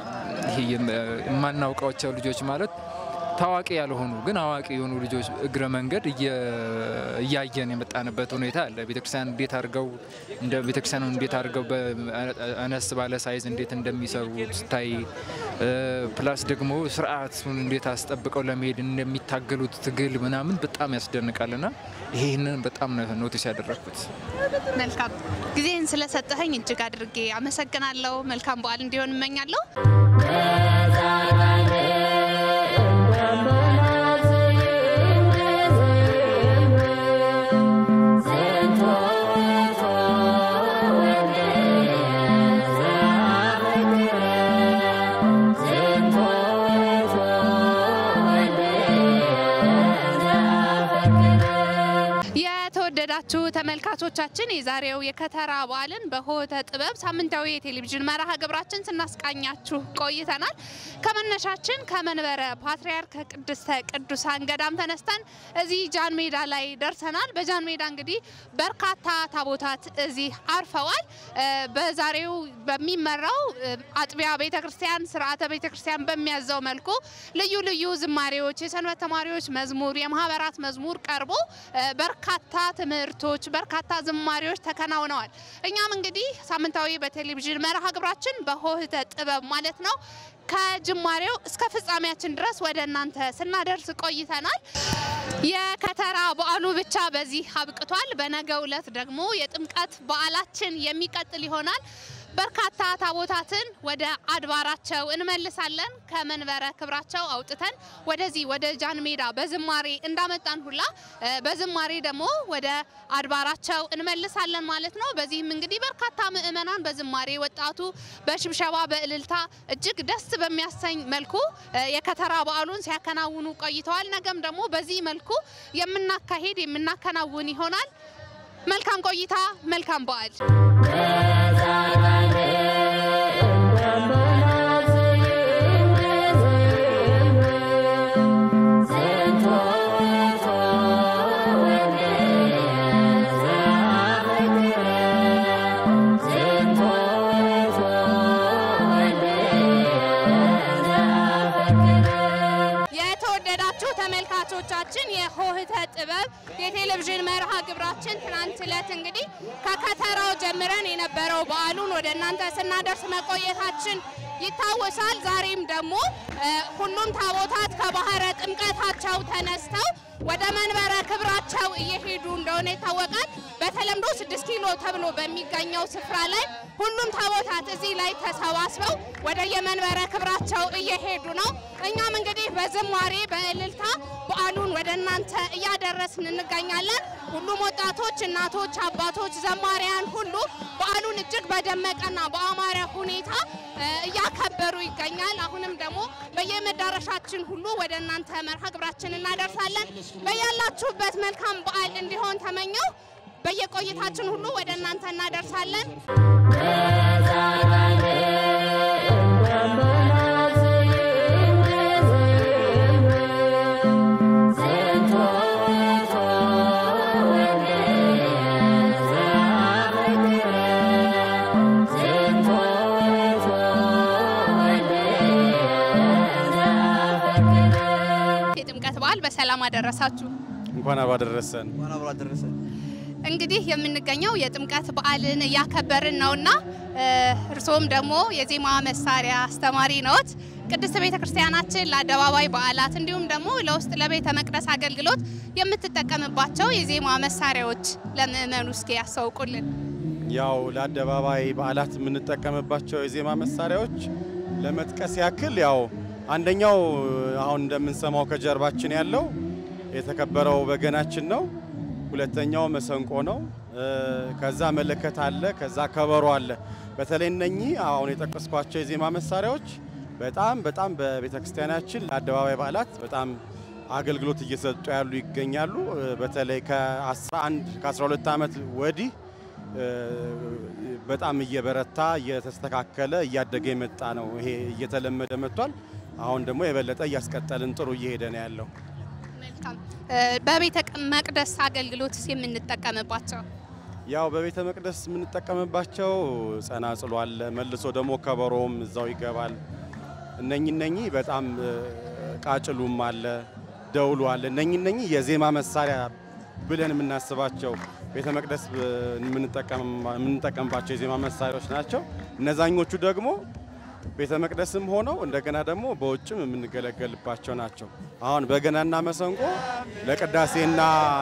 የማናውቃቸው ልጆች ማለት ታዋቂ ያልሆኑ ግን አዋቂ የሆኑ ልጆች እግረ መንገድ እያየን የመጣንበት ሁኔታ አለ። ቤተክርስቲያን እንዴት አድርገው እንደ ቤተክርስቲያኑ እንዴት አድርገው አነስ ባለ ሳይዝ እንዴት እንደሚሰሩ ስታይ፣ ፕላስ ደግሞ ስርዓቱን እንዴት አስጠብቀው ለመሄድ እንደሚታገሉት ትግል ምናምን በጣም ያስደንቃል ና ይህንን በጣም ነው ኖቲስ ያደረግኩት። መልካም ጊዜህን ስለሰጠኸኝ እጅግ አድርጌ አመሰግናለሁ። መልካም በዓል እንዲሆን እመኛለሁ። የተወደዳችሁ ተመልካቾቻችን የዛሬው የከተራ በዓልን በሆተ ጥበብ ሳምንታዊ የቴሌቪዥን መርሃ ግብራችን ስናስቃኛችሁ ቆይተናል። ከመነሻችን ከመንበረ ፓትርያርክ ከቅድስተ ቅዱሳን ገዳም ተነስተን እዚህ ጃን ሜዳ ላይ ደርሰናል። በጃን ሜዳ እንግዲህ በርካታ ታቦታት እዚህ አርፈዋል። በዛሬው በሚመራው አጥቢያ ቤተ ክርስቲያን ስርዓተ ቤተ ክርስቲያን በሚያዘው መልኩ ልዩ ልዩ ዝማሬዎች፣ የሰንበት ተማሪዎች መዝሙር፣ የማህበራት መዝሙር ቀርቦ በርካታ ትምህርቶች ስርዓቶች፣ በርካታ ዝማሬዎች ተከናውነዋል። እኛም እንግዲህ ሳምንታዊ በቴሌቪዥን መርሃ ግብራችን በሆህተ ጥበብ ማለት ነው ከጅማሬው እስከ ፍጻሜያችን ድረስ ወደ እናንተ ስናደርስ ቆይተናል። የከተራ በዓሉ ብቻ በዚህ አብቅቷል። በነገው ዕለት ደግሞ የጥምቀት በዓላችን የሚቀጥል ይሆናል። በርካታ ታቦታትን ወደ አድባራቸው እንመልሳለን። ከመንበረ ክብራቸው አውጥተን ወደዚህ ወደ ጃን ሜዳ በዝማሬ እንዳመጣን ሁላ እ በዝማሬ ደግሞ ወደ አድባራቸው እንመልሳለን ማለት ነው። በዚህም እንግዲህ በርካታ ምእመናን በዝማሬ ወጣቱ በሽብሸባ በእልልታ እጅግ ደስ በሚያሰኝ መልኩ እ የከተራ በዓሉን ሲያከናውኑ ቆይተዋል። ነገም ደግሞ በዚህ መልኩ የምናካሄድ የምናከናውን ይሆናል። መልካም ቆይታ፣ መልካም በዓል። የተወደዳችሁ ተመልካቾቻችን የሆህተ ጥበብ የቴሌቪዥን መርሃ ግብራችን ትናንት ዕለት እንግዲህ ከከተራው ጀምረን የነበረው በዓሉን ወደ እናንተ ስናደርስ መቆየታችን ይታወሳል። ዛሬም ደግሞ እ ሁሉም ታቦታት ከባህረ ጥምቀታቸው ተነስተው ወደ መንበረ ክብራቸው እየሄዱ እንደሆነ ይታወቃል። በተለምዶ ስድስት ኪሎ ተብሎ በሚገኘው ስፍራ ላይ ሁሉም ታቦታት እዚህ ላይ ተሰባስበው ወደ የመንበረ ክብራቸው እየሄዱ ነው። እኛም እንግዲህ በዝማሬ በእልልታ በዓሉን ወደ እናንተ እያደረስን እንገኛለን። ሁሉም ወጣቶች፣ እናቶች፣ አባቶች፣ ዘማሪያን ሁሉ በዓሉን እጅግ በደመቀና በአማረ ሁኔታ እ እያከበሩ ይገኛል። አሁንም ደግሞ በየመዳረሻችን ሁሉ ወደ እናንተ መርሃ ግብራችን እናደርሳለን። በያላችሁበት መልካም በዓል እንዲሆን ተመኘው። በየቆይታችን ሁሉ ወደ እናንተ እናደርሳለን። የጥምቀት በዓል በሰላም አደረሳችሁ። እንኳን አብሮ አደረሰን። እንግዲህ የምንገኘው የጥምቀት በዓልን እያከበርን ነውና እ እርስዎም ደግሞ የዜማ መሳሪያ አስተማሪ ነዎት። ቅድስት ቤተ ክርስቲያናችን ለአደባባይ በዓላት እንዲሁም ደግሞ ለውስጥ ለቤተ መቅደስ አገልግሎት የምትጠቀምባቸው የዜማ መሳሪያዎች ለምእመኑ እስኪ ያስታውቁልን። ያው ለአደባባይ በዓላት የምንጠቀምባቸው የዜማ መሳሪያዎች ለመጥቀስ ያክል ያው አንደኛው አሁን እንደምንሰማው ከጀርባችን ያለው የተከበረው በገናችን ነው። ሁለተኛው መሰንቆ ነው። እ ከዛ መለከት አለ። ከዛ ከበሮ አለ። በተለይ እነኚህ አሁን የጠቀስኳቸው የዜማ መሳሪያዎች በጣም በጣም በቤተ ክርስቲያናችን ለአደባባይ በዓላት በጣም አገልግሎት እየሰጡ ያሉ ይገኛሉ። እ በተለይ ከ11 ከ12 ዓመት ወዲህ እ በጣም እየበረታ እየተስተካከለ እያደገ የመጣ ነው። ይሄ እየተለመደ መጥቷል። አሁን ደግሞ የበለጠ እያስቀጠልን ጥሩ እየሄደ ነው ያለው። መልካም እ በቤተ መቅደስ አገልግሎት የምንጠቀምባቸው ያው በቤተ መቅደስ የምንጠቀምባቸው ጸናጽሎ አለ፣ መልሶ ደግሞ ከበሮም እዛው ይገባል። እነኚህ እነኚህ በጣም እ ቃጭሉም አለ፣ ደውሉ አለ። እነኚህ እነኚህ የዜማ መሳሪያ ብለን የምናስባቸው ቤተ መቅደስ እ የምንጠቀም- የምንጠቀምባቸው የዜማ መሳሪያዎች ናቸው። እነዛኞቹ ደግሞ ቤተ መቅደስም ሆነው እንደገና ደግሞ በውጭም የምንገለገልባቸው ናቸው። አሁን በገናና መሰንቆ ለቅዳሴና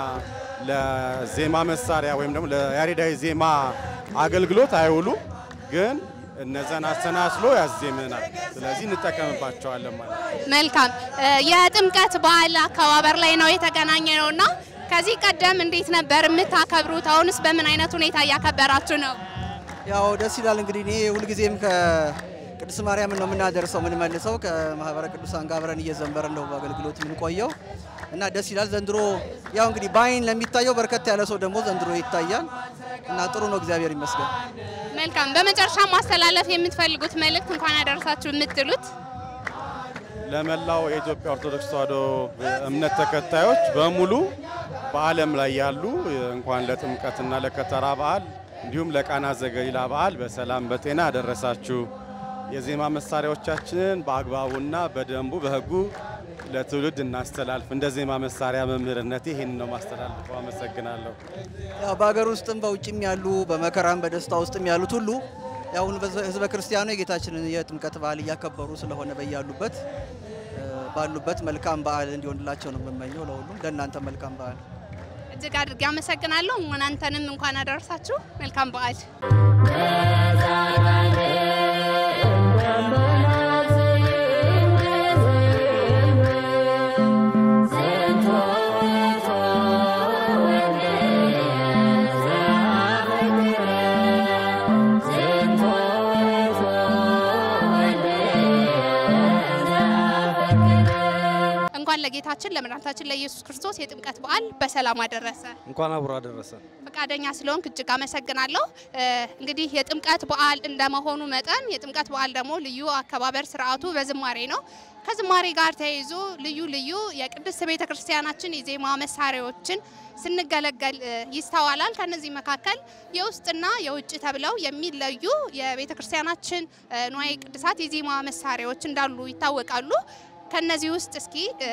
ለዜማ መሳሪያ ወይም ደግሞ ለያሬዳዊ ዜማ አገልግሎት አይውሉም፣ ግን እነዛን አሰናስሎ ያዜመናል። ስለዚህ እንጠቀምባቸዋለን ማለት ነው። መልካም እ የጥምቀት በዓል አከባበር ላይ ነው የተገናኘ ነውና ከዚህ ቀደም እንዴት ነበር የምታከብሩት? አሁንስ በምን አይነት ሁኔታ እያከበራችሁ ነው? ያው ደስ ይላል። እንግዲህ እኔ ሁልጊዜም ከቅድስት ማርያም ነው የምናደርሰው የምንመልሰው ከማህበረ ቅዱሳን ጋር አብረን እየዘመርን ነው በአገልግሎት የምንቆየው እና ደስ ይላል። ዘንድሮ ያው እንግዲህ በአይን ለሚታየው በርከት ያለ ሰው ደግሞ ዘንድሮ ይታያል እና ጥሩ ነው፣ እግዚአብሔር ይመስገን። መልካም። በመጨረሻ ማስተላለፍ የምትፈልጉት መልእክት እንኳን ያደረሳችሁ የምትሉት ለመላው የኢትዮጵያ ኦርቶዶክስ ተዋሕዶ እምነት ተከታዮች በሙሉ በዓለም ላይ ያሉ እንኳን ለጥምቀትና ለከተራ በዓል እንዲሁም ለቃና ዘገሊላ በዓል በሰላም በጤና አደረሳችሁ። የዜማ መሳሪያዎቻችንን በአግባቡና በደንቡ በሕጉ ለትውልድ እናስተላልፍ። እንደ ዜማ መሳሪያ መምህርነቴ ይህን ነው ማስተላልፈው። አመሰግናለሁ። ያው በሀገር ውስጥም በውጭም ያሉ በመከራም በደስታ ውስጥም ያሉት ሁሉ ያው ህዝበ ክርስቲያኑ የጌታችንን የጥምቀት በዓል እያከበሩ ስለሆነ በያሉበት እ፣ ባሉበት መልካም በዓል እንዲሆንላቸው ነው የምመኘው። ለሁሉም ለእናንተ መልካም በዓል እጅግ አድርጌ አመሰግናለሁ። እናንተንም እንኳን አደረሳችሁ። መልካም በዓል። እንኳን ለጌታችን ለመድኃኒታችን ለኢየሱስ ክርስቶስ የጥምቀት በዓል በሰላም አደረሰ። እንኳን አብሮ አደረሰ። ፈቃደኛ ስለሆንክ እጅግ አመሰግናለሁ። እ፣ እንግዲህ የጥምቀት በዓል እንደመሆኑ መጠን የጥምቀት በዓል ደግሞ ልዩ አከባበር ስርዓቱ በዝማሬ ነው። ከዝማሬ ጋር ተያይዞ ልዩ ልዩ የቅድስት ቤተ ክርስቲያናችን የዜማ መሳሪያዎችን ስንገለገል እ፣ ይስተዋላል። ከነዚህ መካከል የውስጥና የውጭ ተብለው የሚለዩ የቤተ ክርስቲያናችን እ፣ ንዋየ ቅድሳት የዜማ መሳሪያዎች እንዳሉ ይታወቃሉ። ከነዚህ ውስጥ እስኪ እ፣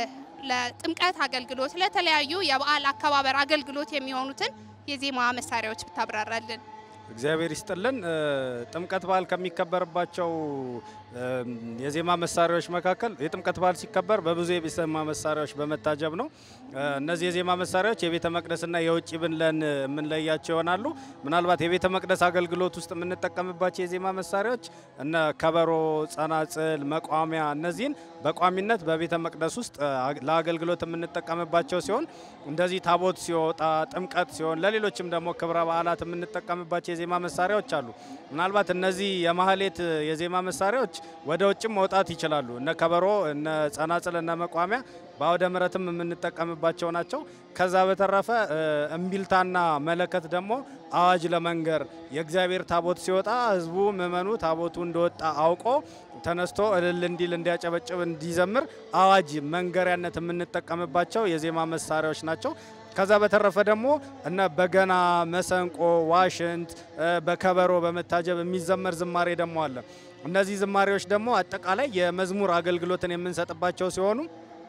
ለጥምቀት አገልግሎት ለተለያዩ የበዓል አከባበር አገልግሎት የሚሆኑትን የዜማ መሳሪያዎች ብታብራራልን። እግዚአብሔር ይስጥልን። እ፣ ጥምቀት በዓል ከሚከበርባቸው እ፣ የዜማ መሳሪያዎች መካከል የጥምቀት በዓል ሲከበር በብዙ የዜማ መሳሪያዎች በመታጀብ ነው። እ፣ እነዚህ የዜማ መሳሪያዎች የቤተ መቅደስና የውጭ ብለን የምንለያቸው ይሆናሉ። ምናልባት የቤተ መቅደስ አገልግሎት ውስጥ የምንጠቀምባቸው የዜማ መሳሪያዎች እነ ከበሮ፣ ጸናጽል፣ መቋሚያ እነዚህን በቋሚነት በቤተ መቅደስ ውስጥ እ፣ አግ- ለአገልግሎት የምንጠቀምባቸው ሲሆን እንደዚህ ታቦት ሲወጣ፣ ጥምቀት ሲሆን፣ ለሌሎችም ደግሞ ክብረ በዓላት የምንጠቀምባቸው የዜማ መሳሪያዎች አሉ። ምናልባት እነዚህ የማህሌት የዜማ መሳሪያዎች ወደ ውጭም መውጣት ይችላሉ። እነ ከበሮ፣ እነ ጸናጽል፣ እነ መቋሚያ በአውደ ምሕረትም የምንጠቀምባቸው ናቸው። ከዛ በተረፈ እ፣ እምቢልታና መለከት ደግሞ አዋጅ ለመንገር የእግዚአብሔር ታቦት ሲወጣ ህዝቡ ምእመኑ ታቦቱ እንደወጣ አውቆ ተነስቶ እልል እንዲል እንዲያጨበጭብ እንዲዘምር አዋጅ መንገሪያነት የምንጠቀምባቸው የዜማ መሳሪያዎች ናቸው። ከዛ በተረፈ ደግሞ እነ በገና፣ መሰንቆ፣ ዋሽንት እ፣ በከበሮ በመታጀብ የሚዘመር ዝማሬ ደግሞ አለ። እነዚህ ዝማሬዎች ደግሞ አጠቃላይ የመዝሙር አገልግሎትን የምንሰጥባቸው ሲሆኑ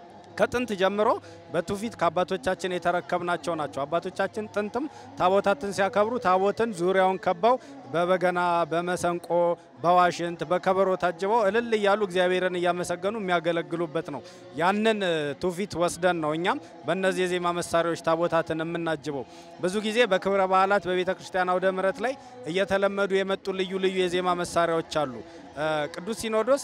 ከጥንት ጀምሮ በትውፊት ከአባቶቻችን የተረከብናቸው ናቸው። አባቶቻችን ጥንትም ታቦታትን ሲያከብሩ ታቦትን ዙሪያውን ከበው በበገና፣ በመሰንቆ፣ በዋሽንት፣ በከበሮ ታጅበው እልል እያሉ እግዚአብሔርን እያመሰገኑ የሚያገለግሉበት ነው። ያንን እ፣ ትውፊት ወስደን ነው እኛም በእነዚህ የዜማ መሳሪያዎች ታቦታትን የምናጅበው። ብዙ ጊዜ በክብረ በዓላት በቤተ ክርስቲያን አውደ ምሕረት ላይ እየተለመዱ የመጡ ልዩ ልዩ የዜማ መሳሪያዎች አሉ። እ፣ ቅዱስ ሲኖዶስ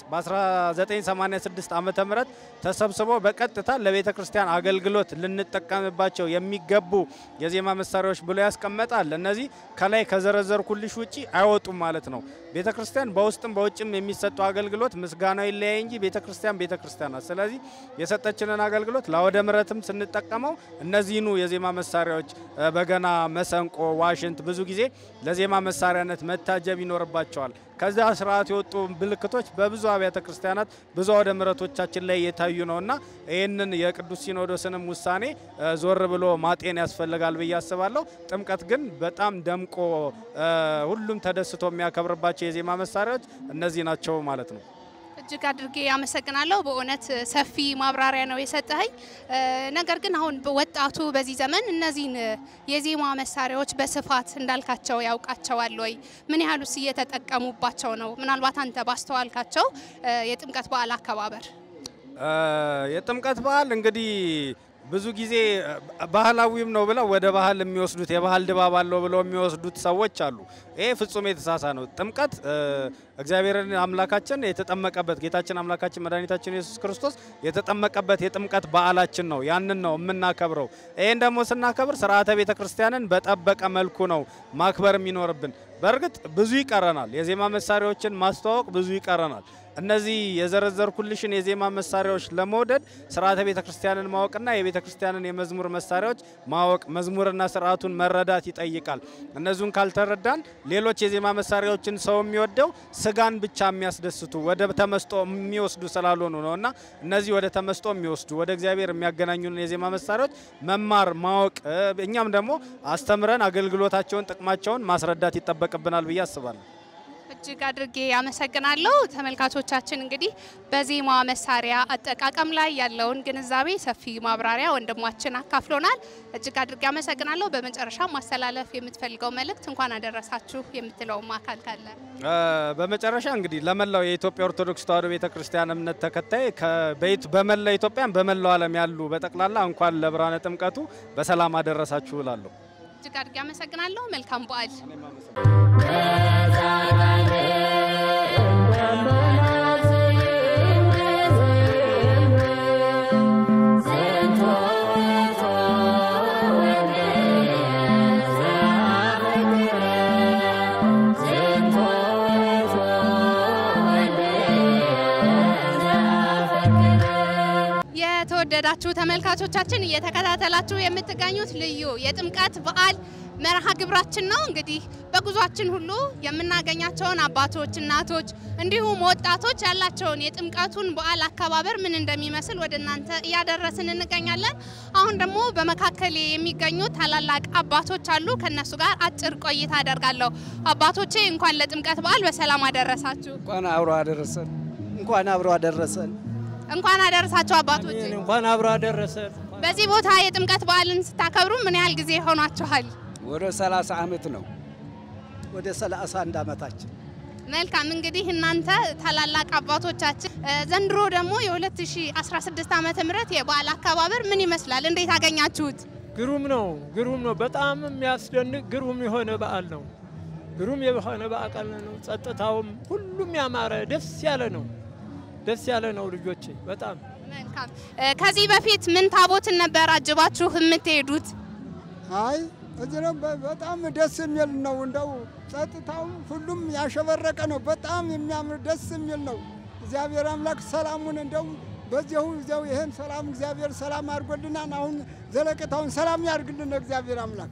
በ1986 ዓመተ ምህረት ተሰብስቦ በቀጥታ ለቤተ ክርስቲያን አገልግሎት ልንጠቀምባቸው የሚገቡ የዜማ መሳሪያዎች ብሎ ያስቀመጣል። እነዚህ ከላይ ከዘረዘርኩልሽ ውጪ አይወጡም ማለት ነው። ቤተ ክርስቲያን በውስጥም በውጭም የሚሰጡ አገልግሎት ምስጋናው ይለያይ እንጂ ቤተ ክርስቲያን ቤተ ክርስቲያን ናት። ስለዚህ የሰጠችንን አገልግሎት ለአውደ ምሕረትም ስንጠቀመው እነዚህኑ የዜማ መሳሪያዎች እ፣ በገና፣ መሰንቆ፣ ዋሽንት ብዙ ጊዜ ለዜማ መሳሪያነት መታጀብ ይኖርባቸዋል። ከዛ ስርዓት የወጡ ምልክቶች በብዙ አብያተ ክርስቲያናት ብዙ አውደ ምሕረቶቻችን ላይ የታዩ ነውና ይህንን የቅዱስ ሲኖዶስንም ውሳኔ እ፣ ዞር ብሎ ማጤን ያስፈልጋል ብዬ አስባለሁ። ጥምቀት ግን በጣም ደምቆ እ፣ ሁሉም ተደስቶ የሚያከብርባቸው የዜማ መሳሪያዎች እነዚህ ናቸው ማለት ነው። እጅግ አድርጌ አመሰግናለሁ። በእውነት ሰፊ ማብራሪያ ነው የሰጠኸኝ። እ፣ ነገር ግን አሁን ወጣቱ በዚህ ዘመን እነዚህን የዜማ መሳሪያዎች በስፋት እንዳልካቸው ያውቃቸዋል ወይ? ምን ያህሉስ እየተጠቀሙባቸው ነው? ምናልባት አንተ ባስተዋልካቸው እ፣ የጥምቀት በዓል አከባበር እ፣ የጥምቀት በዓል እንግዲህ ብዙ ጊዜ እ፣ ባህላዊም ነው ብለው ወደ ባህል የሚወስዱት የባህል ድባብ አለው ብለው የሚወስዱት ሰዎች አሉ። ይሄ ፍጹም የተሳሳ ነው። ጥምቀት እ፣ እግዚአብሔርን አምላካችን የተጠመቀበት ጌታችን አምላካችን መድኃኒታችን ኢየሱስ ክርስቶስ የተጠመቀበት የጥምቀት በዓላችን ነው። ያንን ነው የምናከብረው። ይህን ደግሞ ስናከብር ስርዓተ ቤተ ክርስቲያንን በጠበቀ መልኩ ነው ማክበር የሚኖርብን። በእርግጥ ብዙ ይቀረናል። የዜማ መሳሪያዎችን ማስተዋወቅ ብዙ ይቀረናል። እነዚህ የዘረዘርኩልሽን የዜማ መሳሪያዎች ለመውደድ ስርዓተ ቤተ ክርስቲያንን ማወቅና የቤተ ክርስቲያንን የመዝሙር መሳሪያዎች ማወቅ መዝሙርና ስርዓቱን መረዳት ይጠይቃል። እነዚሁን ካልተረዳን ሌሎች የዜማ መሳሪያዎችን ሰው የሚወደው ስጋን ብቻ የሚያስደስቱ ወደ ተመስጦ የሚወስዱ ስላልሆኑ ነው እና እነዚህ ወደ ተመስጦ የሚወስዱ ወደ እግዚአብሔር የሚያገናኙን የዜማ መሳሪያዎች መማር ማወቅ እ፣ እኛም ደግሞ አስተምረን አገልግሎታቸውን ጥቅማቸውን ማስረዳት ይጠበቅብናል ብዬ አስባለሁ። እጅግ አድርጌ አመሰግናለሁ። ተመልካቾቻችን እንግዲህ በዜማ መሳሪያ አጠቃቀም ላይ ያለውን ግንዛቤ ሰፊ ማብራሪያ ወንድማችን አካፍሎናል። እጅግ አድርጌ አመሰግናለሁ። በመጨረሻ ማስተላለፍ የምትፈልገው መልእክት እንኳን አደረሳችሁ የምትለውም አካል ካለ በመጨረሻ እንግዲህ ለመላው የኢትዮጵያ ኦርቶዶክስ ተዋሕዶ ቤተ ክርስቲያን እምነት ተከታይ በመላ ኢትዮጵያን በመላው ዓለም ያሉ በጠቅላላ እንኳን ለብርሃነ ጥምቀቱ በሰላም አደረሳችሁ እላለሁ። እጅግ አድርጌ አመሰግናለሁ። መልካም በዓል። የተወደዳችሁ ተመልካቾቻችን እየተከታተላችሁ የምትገኙት ልዩ የጥምቀት በዓል መርሃ ግብራችን ነው። እንግዲህ በጉዟችን ሁሉ የምናገኛቸውን አባቶች፣ እናቶች እንዲሁም ወጣቶች ያላቸውን የጥምቀቱን በዓል አከባበር ምን እንደሚመስል ወደ እናንተ እያደረስን እንገኛለን። አሁን ደግሞ በመካከል የሚገኙ ታላላቅ አባቶች አሉ። ከነሱ ጋር አጭር ቆይታ አደርጋለሁ። አባቶቼ እንኳን ለጥምቀት በዓል በሰላም አደረሳችሁ። እንኳን አብሮ አደረሰን። እንኳን አብሮ አደረሰን። እንኳን አደረሳችሁ አባቶቼ። እንኳን አብሮ አደረሰን። በዚህ ቦታ የጥምቀት በዓልን ስታከብሩ ምን ያህል ጊዜ ሆኗችኋል? ወደ 30 ዓመት ነው። ወደ 31 ዓመታችን። መልካም እንግዲህ እናንተ ታላላቅ አባቶቻችን ዘንድሮ ደግሞ የ2016 ዓመተ ምህረት የበዓል አከባበር ምን ይመስላል? እንዴት አገኛችሁት? ግሩም ነው፣ ግሩም ነው። በጣም የሚያስደንቅ ግሩም የሆነ በዓል ነው። ግሩም የሆነ በዓል ነው። ጸጥታውም ሁሉም ያማረ ደስ ያለ ነው። ደስ ያለ ነው ልጆቼ፣ በጣም መልካም። ከዚህ በፊት ምን ታቦትን ነበር አጅባችሁ የምትሄዱት? አይ እዚህ ነው። በጣም ደስ የሚል ነው። እንደው ጸጥታው ሁሉም ያሸበረቀ ነው። በጣም የሚያምር ደስ የሚል ነው። እግዚአብሔር አምላክ ሰላሙን እንደው በዚሁ እዚያው ይህን ሰላም እግዚአብሔር ሰላም አድርጎልናል። አሁን ዘለቄታውን ሰላም ያድርግልን እግዚአብሔር አምላክ።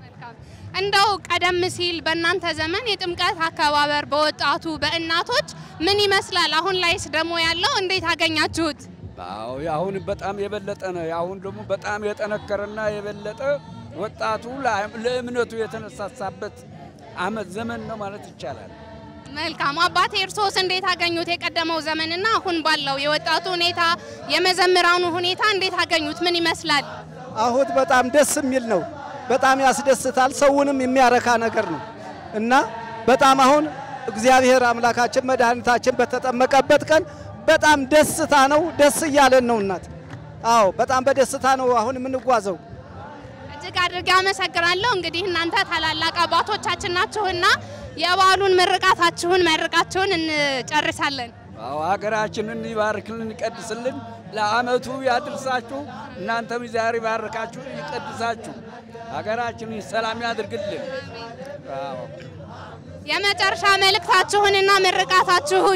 እንደው ቀደም ሲል በእናንተ ዘመን የጥምቀት አከባበር በወጣቱ በእናቶች ምን ይመስላል? አሁን ላይስ ደግሞ ያለው እንዴት አገኛችሁት? አዎ አሁን በጣም የበለጠ ነው። አሁን ደግሞ በጣም የጠነከረና የበለጠ ወጣቱ ለእምነቱ የተነሳሳበት አመት ዘመን ነው ማለት ይቻላል። መልካም አባቴ፣ እርሶስ እንዴት አገኙት? የቀደመው ዘመንና አሁን ባለው የወጣቱ ሁኔታ የመዘምራኑ ሁኔታ እንዴት አገኙት? ምን ይመስላል? አሁን በጣም ደስ የሚል ነው። በጣም ያስደስታል። ሰውንም የሚያረካ ነገር ነው እና በጣም አሁን እግዚአብሔር አምላካችን መድኃኒታችን በተጠመቀበት ቀን በጣም ደስታ ነው። ደስ እያለን ነው እናት። አዎ በጣም በደስታ ነው አሁን የምንጓዘው። እጅግ አድርጌ አመሰግናለሁ። እንግዲህ እናንተ ታላላቅ አባቶቻችን ናችሁና የበዓሉን ምርቃታችሁን መርቃችሁን እንጨርሳለን። አዎ ሀገራችንን ይባርክልን፣ ይቀድስልን፣ ለአመቱ ያድርሳችሁ። እናንተም ዛሬ ይባርካችሁ፣ ይቀድሳችሁ፣ ሀገራችንን ሰላም ያድርግልን። አዎ የመጨረሻ መልእክታችሁንና ምርቃታችሁን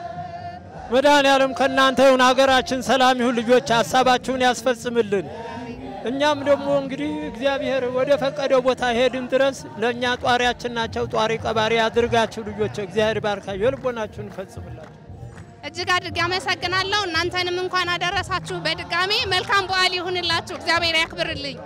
መድኃኔ ዓለም ከእናንተ ይሁን፣ ሀገራችን ሰላም ይሁን፣ ልጆች ሀሳባችሁን ያስፈጽምልን። እኛም ደግሞ እንግዲህ እግዚአብሔር ወደ ፈቀደው ቦታ ሄድን ድረስ ለእኛ ጧሪያችን ናቸው። ጧሪ ቀባሪ ያድርጋችሁ ልጆች፣ እግዚአብሔር ባርካችሁ፣ የልቦናችሁን ይፈጽምላችሁ። እጅግ አድርጌ አመሰግናለሁ። እናንተንም እንኳን አደረሳችሁ። በድጋሚ መልካም በዓል ይሁንላችሁ። እግዚአብሔር ያክብርልኝ።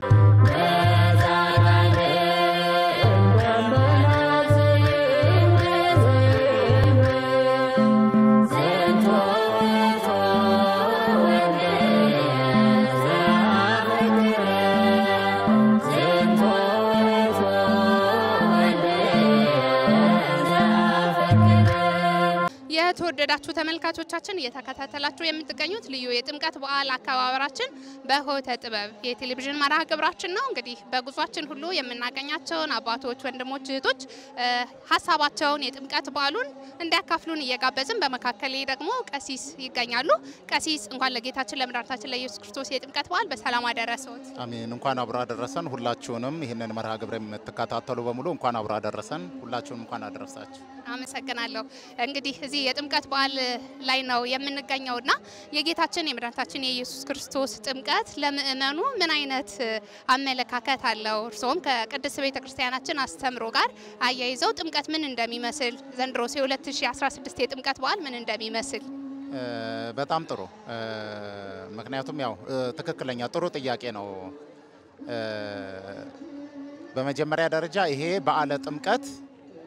የተወደዳችሁ ተመልካቾቻችን እየተከታተላችሁ የምትገኙት ልዩ የጥምቀት በዓል አከባበራችን በሆተ ጥበብ የቴሌቪዥን መርሃ ግብራችን ነው። እንግዲህ በጉዟችን ሁሉ የምናገኛቸውን አባቶች፣ ወንድሞች፣ እህቶች ሀሳባቸውን የጥምቀት በዓሉን እንዲያካፍሉን እየጋበዝን በመካከል ደግሞ ቀሲስ ይገኛሉ። ቀሲስ እንኳን ለጌታችን ለመድኃኒታችን ለኢየሱስ ክርስቶስ የጥምቀት በዓል በሰላም አደረሰዎት። አሜን። እንኳን አብሮ አደረሰን። ሁላችሁንም ይህንን መርሃ ግብር የምትከታተሉ በሙሉ እንኳን አብሮ አደረሰን። ሁላችሁንም እንኳን አደረሳችሁ። አመሰግናለሁ። እንግዲህ እዚህ የጥምቀት በዓል ላይ ነው የምንገኘው እና የጌታችን የመድኃኒታችን የኢየሱስ ክርስቶስ ጥምቀት ለምእመኑ ምን አይነት አመለካከት አለው? እርስዎም ከቅድስት ቤተ ክርስቲያናችን አስተምሮ ጋር አያይዘው ጥምቀት ምን እንደሚመስል ዘንድሮስ የ2016 የጥምቀት በዓል ምን እንደሚመስል በጣም ጥሩ። ምክንያቱም ያው ትክክለኛ ጥሩ ጥያቄ ነው። በመጀመሪያ ደረጃ ይሄ በዓለ ጥምቀት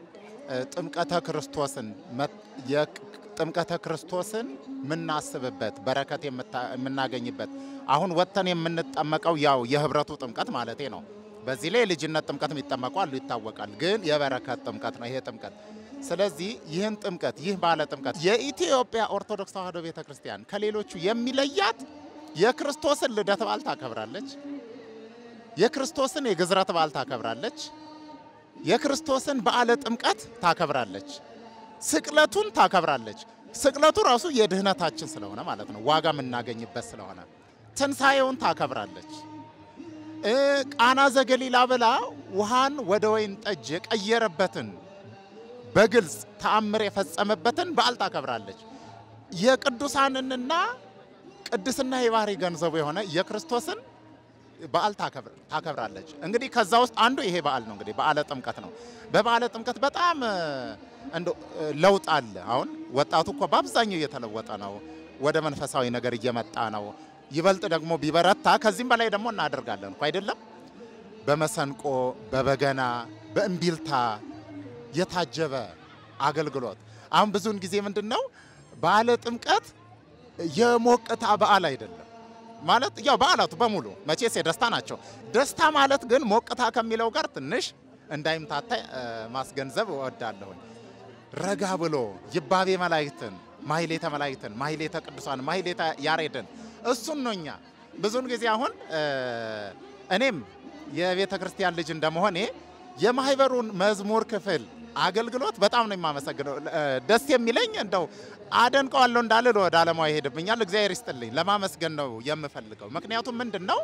እ፣ ጥምቀተ ክርስቶስን መ- የቅ- ጥምቀተ ክርስቶስን የምናስብበት በረከት የምታ- የምናገኝበት አሁን ወጥተን የምንጠመቀው ያው የህብረቱ ጥምቀት ማለቴ ነው። በዚህ ላይ የልጅነት ጥምቀት የሚጠመቁ አሉ ይታወቃል። ግን የበረከት ጥምቀት ነው ይሄ ጥምቀት። ስለዚህ ይህን ጥምቀት ይህ ባለ ጥምቀት የኢትዮጵያ ኦርቶዶክስ ተዋሕዶ ቤተ ክርስቲያን ከሌሎቹ የሚለያት የክርስቶስን ልደት በዓል ታከብራለች። የክርስቶስን የግዝረት በዓል ታከብራለች። የክርስቶስን በዓለ ጥምቀት ታከብራለች። ስቅለቱን ታከብራለች። ስቅለቱ ራሱ የድህነታችን ስለሆነ ማለት ነው፣ ዋጋ የምናገኝበት ስለሆነ ትንሣኤውን ታከብራለች። እ ቃና ዘገሊላ ብላ ውሃን ወደ ወይን ጠጅ የቀየረበትን በግልጽ ተአምር የፈጸመበትን በዓል ታከብራለች። የቅዱሳንንና ቅድስና የባህሪ ገንዘቡ የሆነ የክርስቶስን በዓል ታከብር- ታከብራለች። እንግዲህ ከዛ ውስጥ አንዱ ይሄ በዓል ነው። እንግዲህ በዓለ ጥምቀት ነው። በበዓለ ጥምቀት በጣም እ፣ እንደው እ፣ ለውጥ አለ። አሁን ወጣቱ እኮ በአብዛኛው እየተለወጠ ነው፣ ወደ መንፈሳዊ ነገር እየመጣ ነው። ይበልጥ ደግሞ ቢበረታ ከዚህም በላይ ደግሞ እናደርጋለን እኮ አይደለም። በመሰንቆ በበገና በእምቢልታ የታጀበ አገልግሎት። አሁን ብዙውን ጊዜ ምንድን ነው በዓለ ጥምቀት የሞቅታ በዓል አይደለም ማለት ያው በዓላቱ በሙሉ መቼስ የደስታ ናቸው። ደስታ ማለት ግን ሞቅታ ከሚለው ጋር ትንሽ እንዳይምታታ እ፣ ማስገንዘብ እወዳለሁኝ። ረጋ ብሎ ይባቤ መላእክትን፣ ማሕሌተ መላእክትን፣ ማሕሌተ ቅዱሳን፣ ማሕሌተ ያሬድን እሱን ነው እኛ ብዙውን ጊዜ አሁን እ፣ እኔም የቤተ ክርስቲያን ልጅ እንደመሆኔ የማህበሩን መዝሙር ክፍል አገልግሎት በጣም ነው የማመሰግነው። እ፣ ደስ የሚለኝ እንደው አደንቀዋለሁ እንዳልል ወደ ዓለማዊ ይሄድብኛል። እግዚአብሔር ይስጥልኝ ለማመስገን ነው የምፈልገው። ምክንያቱም ምንድን ነው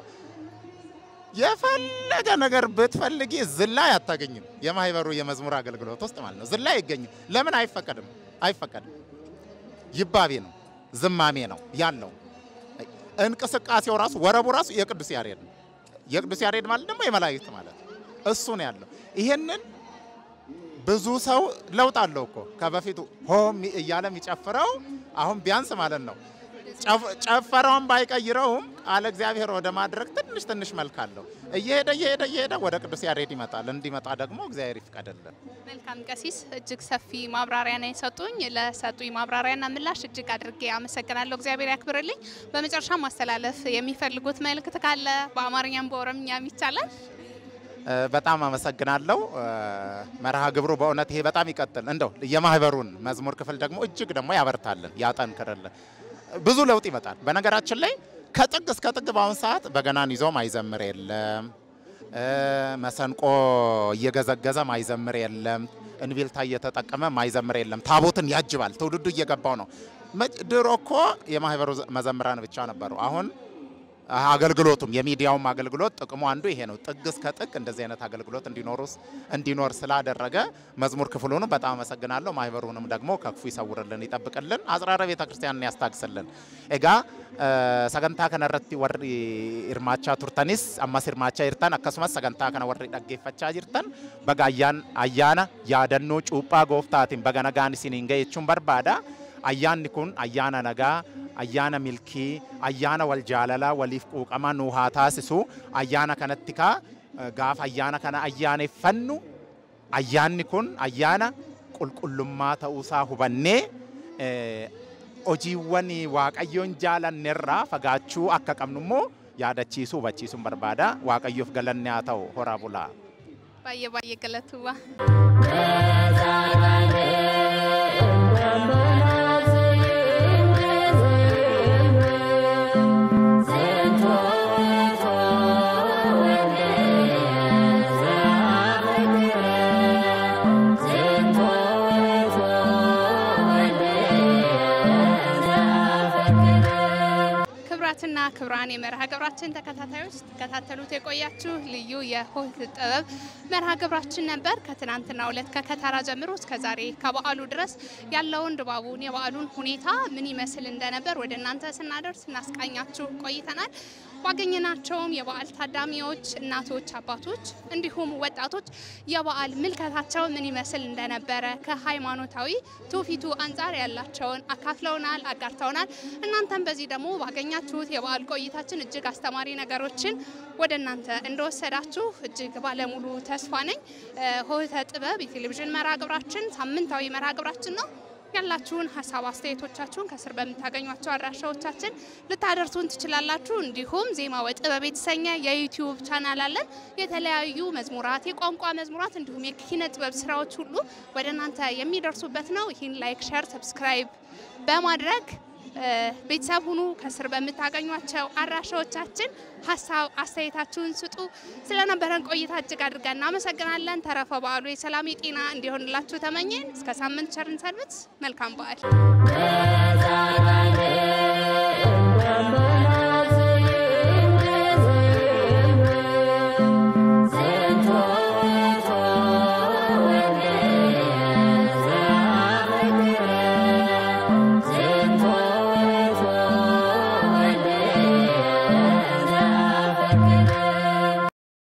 የፈለገ ነገር ብትፈልጊ ዝላይ አታገኝም። የማህበሩ የመዝሙር አገልግሎት ውስጥ ማለት ነው ዝላይ አይገኝም። ለምን አይፈቀድም? አይፈቀድም። ይባቤ ነው፣ ዝማሜ ነው ያለው። እንቅስቃሴው ራሱ ወረቡ ራሱ የቅዱስ ያሬድ ነው። የቅዱስ ያሬድ ማለት ደግሞ የመላእክት ማለት ነው። እሱ ነው ያለው። ይሄንን ብዙ ሰው ለውጥ አለው እኮ ከበፊቱ ሆም እያለ የሚጨፍረው አሁን ቢያንስ ማለት ነው ጨፍ- ጨፈራውን ባይቀይረውም ቃለ እግዚአብሔር ወደ ማድረግ ትንሽ ትንሽ መልክ አለው። እየሄደ እየሄደ እየሄደ ወደ ቅዱስ ያሬድ ይመጣል። እንዲመጣ ደግሞ እግዚአብሔር ይፍቀድልን። መልካም ቀሲስ፣ እጅግ ሰፊ ማብራሪያ ነው የሰጡኝ። ለሰጡኝ ማብራሪያና ምላሽ እጅግ አድርጌ አመሰግናለሁ። እግዚአብሔር ያክብርልኝ። በመጨረሻ ማስተላለፍ የሚፈልጉት መልእክት ካለ በአማርኛም በኦሮምኛም ይቻላል። እ፣ በጣም አመሰግናለሁ። እ፣ መርሃ ግብሩ በእውነት ይሄ በጣም ይቀጥል። እንደው የማህበሩን መዝሙር ክፍል ደግሞ እጅግ ደግሞ ያበርታልን፣ ያጠንክርልን። ብዙ ለውጥ ይመጣል። በነገራችን ላይ ከጥግ እስከ ጥግ በአሁን ሰዓት በገናን ይዞ ማይዘምር የለም። እ፣ መሰንቆ እየገዘገዘ ማይዘምር የለም። እንቢልታ እየተጠቀመ ማይዘምር የለም። ታቦትን ያጅባል። ትውልዱ እየገባው ነው። መጭ- ድሮ እኮ የማህበሩ ዘ- መዘምራን ብቻ ነበሩ። አሁን አገልግሎቱም የሚዲያውም አገልግሎት ጥቅሙ አንዱ ይሄ ነው። ጥግ እስከ ጥግ እንደዚህ አይነት አገልግሎት እንዲኖሩስ እንዲኖር ስላደረገ መዝሙር ክፍሉንም በጣም አመሰግናለሁ። ማህበሩንም ደግሞ ከክፉ ይሰውርልን፣ ይጠብቅልን፣ አጽራረ ቤተ ክርስቲያንን ያስታግስልን። ኤጋ ሰገንታ ከነረቲ ወሪ ኢርማቻ ቱርተኒስ አማስ ኢርማቻ ይርተን አከሱመስ ሰገንታ ከነ ወሪ ደጌፈቻ ጅርተን በጋ አያን አያና ያደኖ ጩጳ ጎፍታቲን በገነጋን ሲኒን ገየchuun barbaada ayyaanni kun ayyaana nagaa ayyaana milkii ayyaana wal jaalalaa waliif quuqama nuu haa taasisu ayyaana kanatti kaa eh, gaafa ayyaana kana ayyaaneffannu ayyaanni kun ayyaana qulqullummaa ta'uusaa hubannee eh, hojiiwwan waaqayyoon jaalannerraa fagaachuu akka qabnu immoo yaadachiisuu hubachiisuun barbaada waaqayyoof galanni haa ta'u horaa bulaa. ባየ ባየ ገለቱዋ ክብራትና ክብራን የመርሃ ግብራችን ተከታታዮች ተከታተሉት የቆያችሁ ልዩ የሆት ጥበብ መርሃ ግብራችን ነበር። ከትናንትና ሁለት ከከተራ ጀምሮ እስከ ዛሬ ከበዓሉ ድረስ ያለውን ድባቡን የበዓሉን ሁኔታ ምን ይመስል እንደነበር ወደ እናንተ ስናደርስ እናስቃኛችሁ ቆይተናል። ባገኘናቸውም የበዓል ታዳሚዎች እናቶች፣ አባቶች እንዲሁም ወጣቶች የበዓል ምልከታቸው ምን ይመስል እንደነበረ ከሃይማኖታዊ ትውፊቱ አንጻር ያላቸውን አካፍለውናል፣ አጋርተውናል። እናንተም በዚህ ደግሞ ባገኛችሁት የበዓል ቆይታችን እጅግ አስተማሪ ነገሮችን ወደ እናንተ እንደወሰዳችሁ እጅግ ባለሙሉ ተስፋ ነኝ። ሆህተ ጥበብ የቴሌቪዥን መርሃ ግብራችን ሳምንታዊ መርሃ ግብራችን ነው። ያላችሁን ሀሳብ አስተያየቶቻችሁን ከስር በምታገኟቸው አድራሻዎቻችን ልታደርሱን ትችላላችሁ። እንዲሁም ዜማ ወጥበብ የተሰኘ የዩቲዩብ ቻናል አለን። የተለያዩ መዝሙራት፣ የቋንቋ መዝሙራት እንዲሁም የኪነ ጥበብ ስራዎች ሁሉ ወደ እናንተ የሚደርሱበት ነው። ይህን ላይክ፣ ሸር፣ ሰብስክራይብ በማድረግ ቤተሰብ ሁኑ። ከስር በምታገኟቸው አድራሻዎቻችን ሀሳብ አስተያየታችሁን ስጡ። ስለነበረን ቆይታ እጅግ አድርገን እናመሰግናለን። ተረፈ በዓሉ የሰላም የጤና እንዲሆንላችሁ ተመኘን። እስከ ሳምንት ቸርን ሰንብት። መልካም በዓል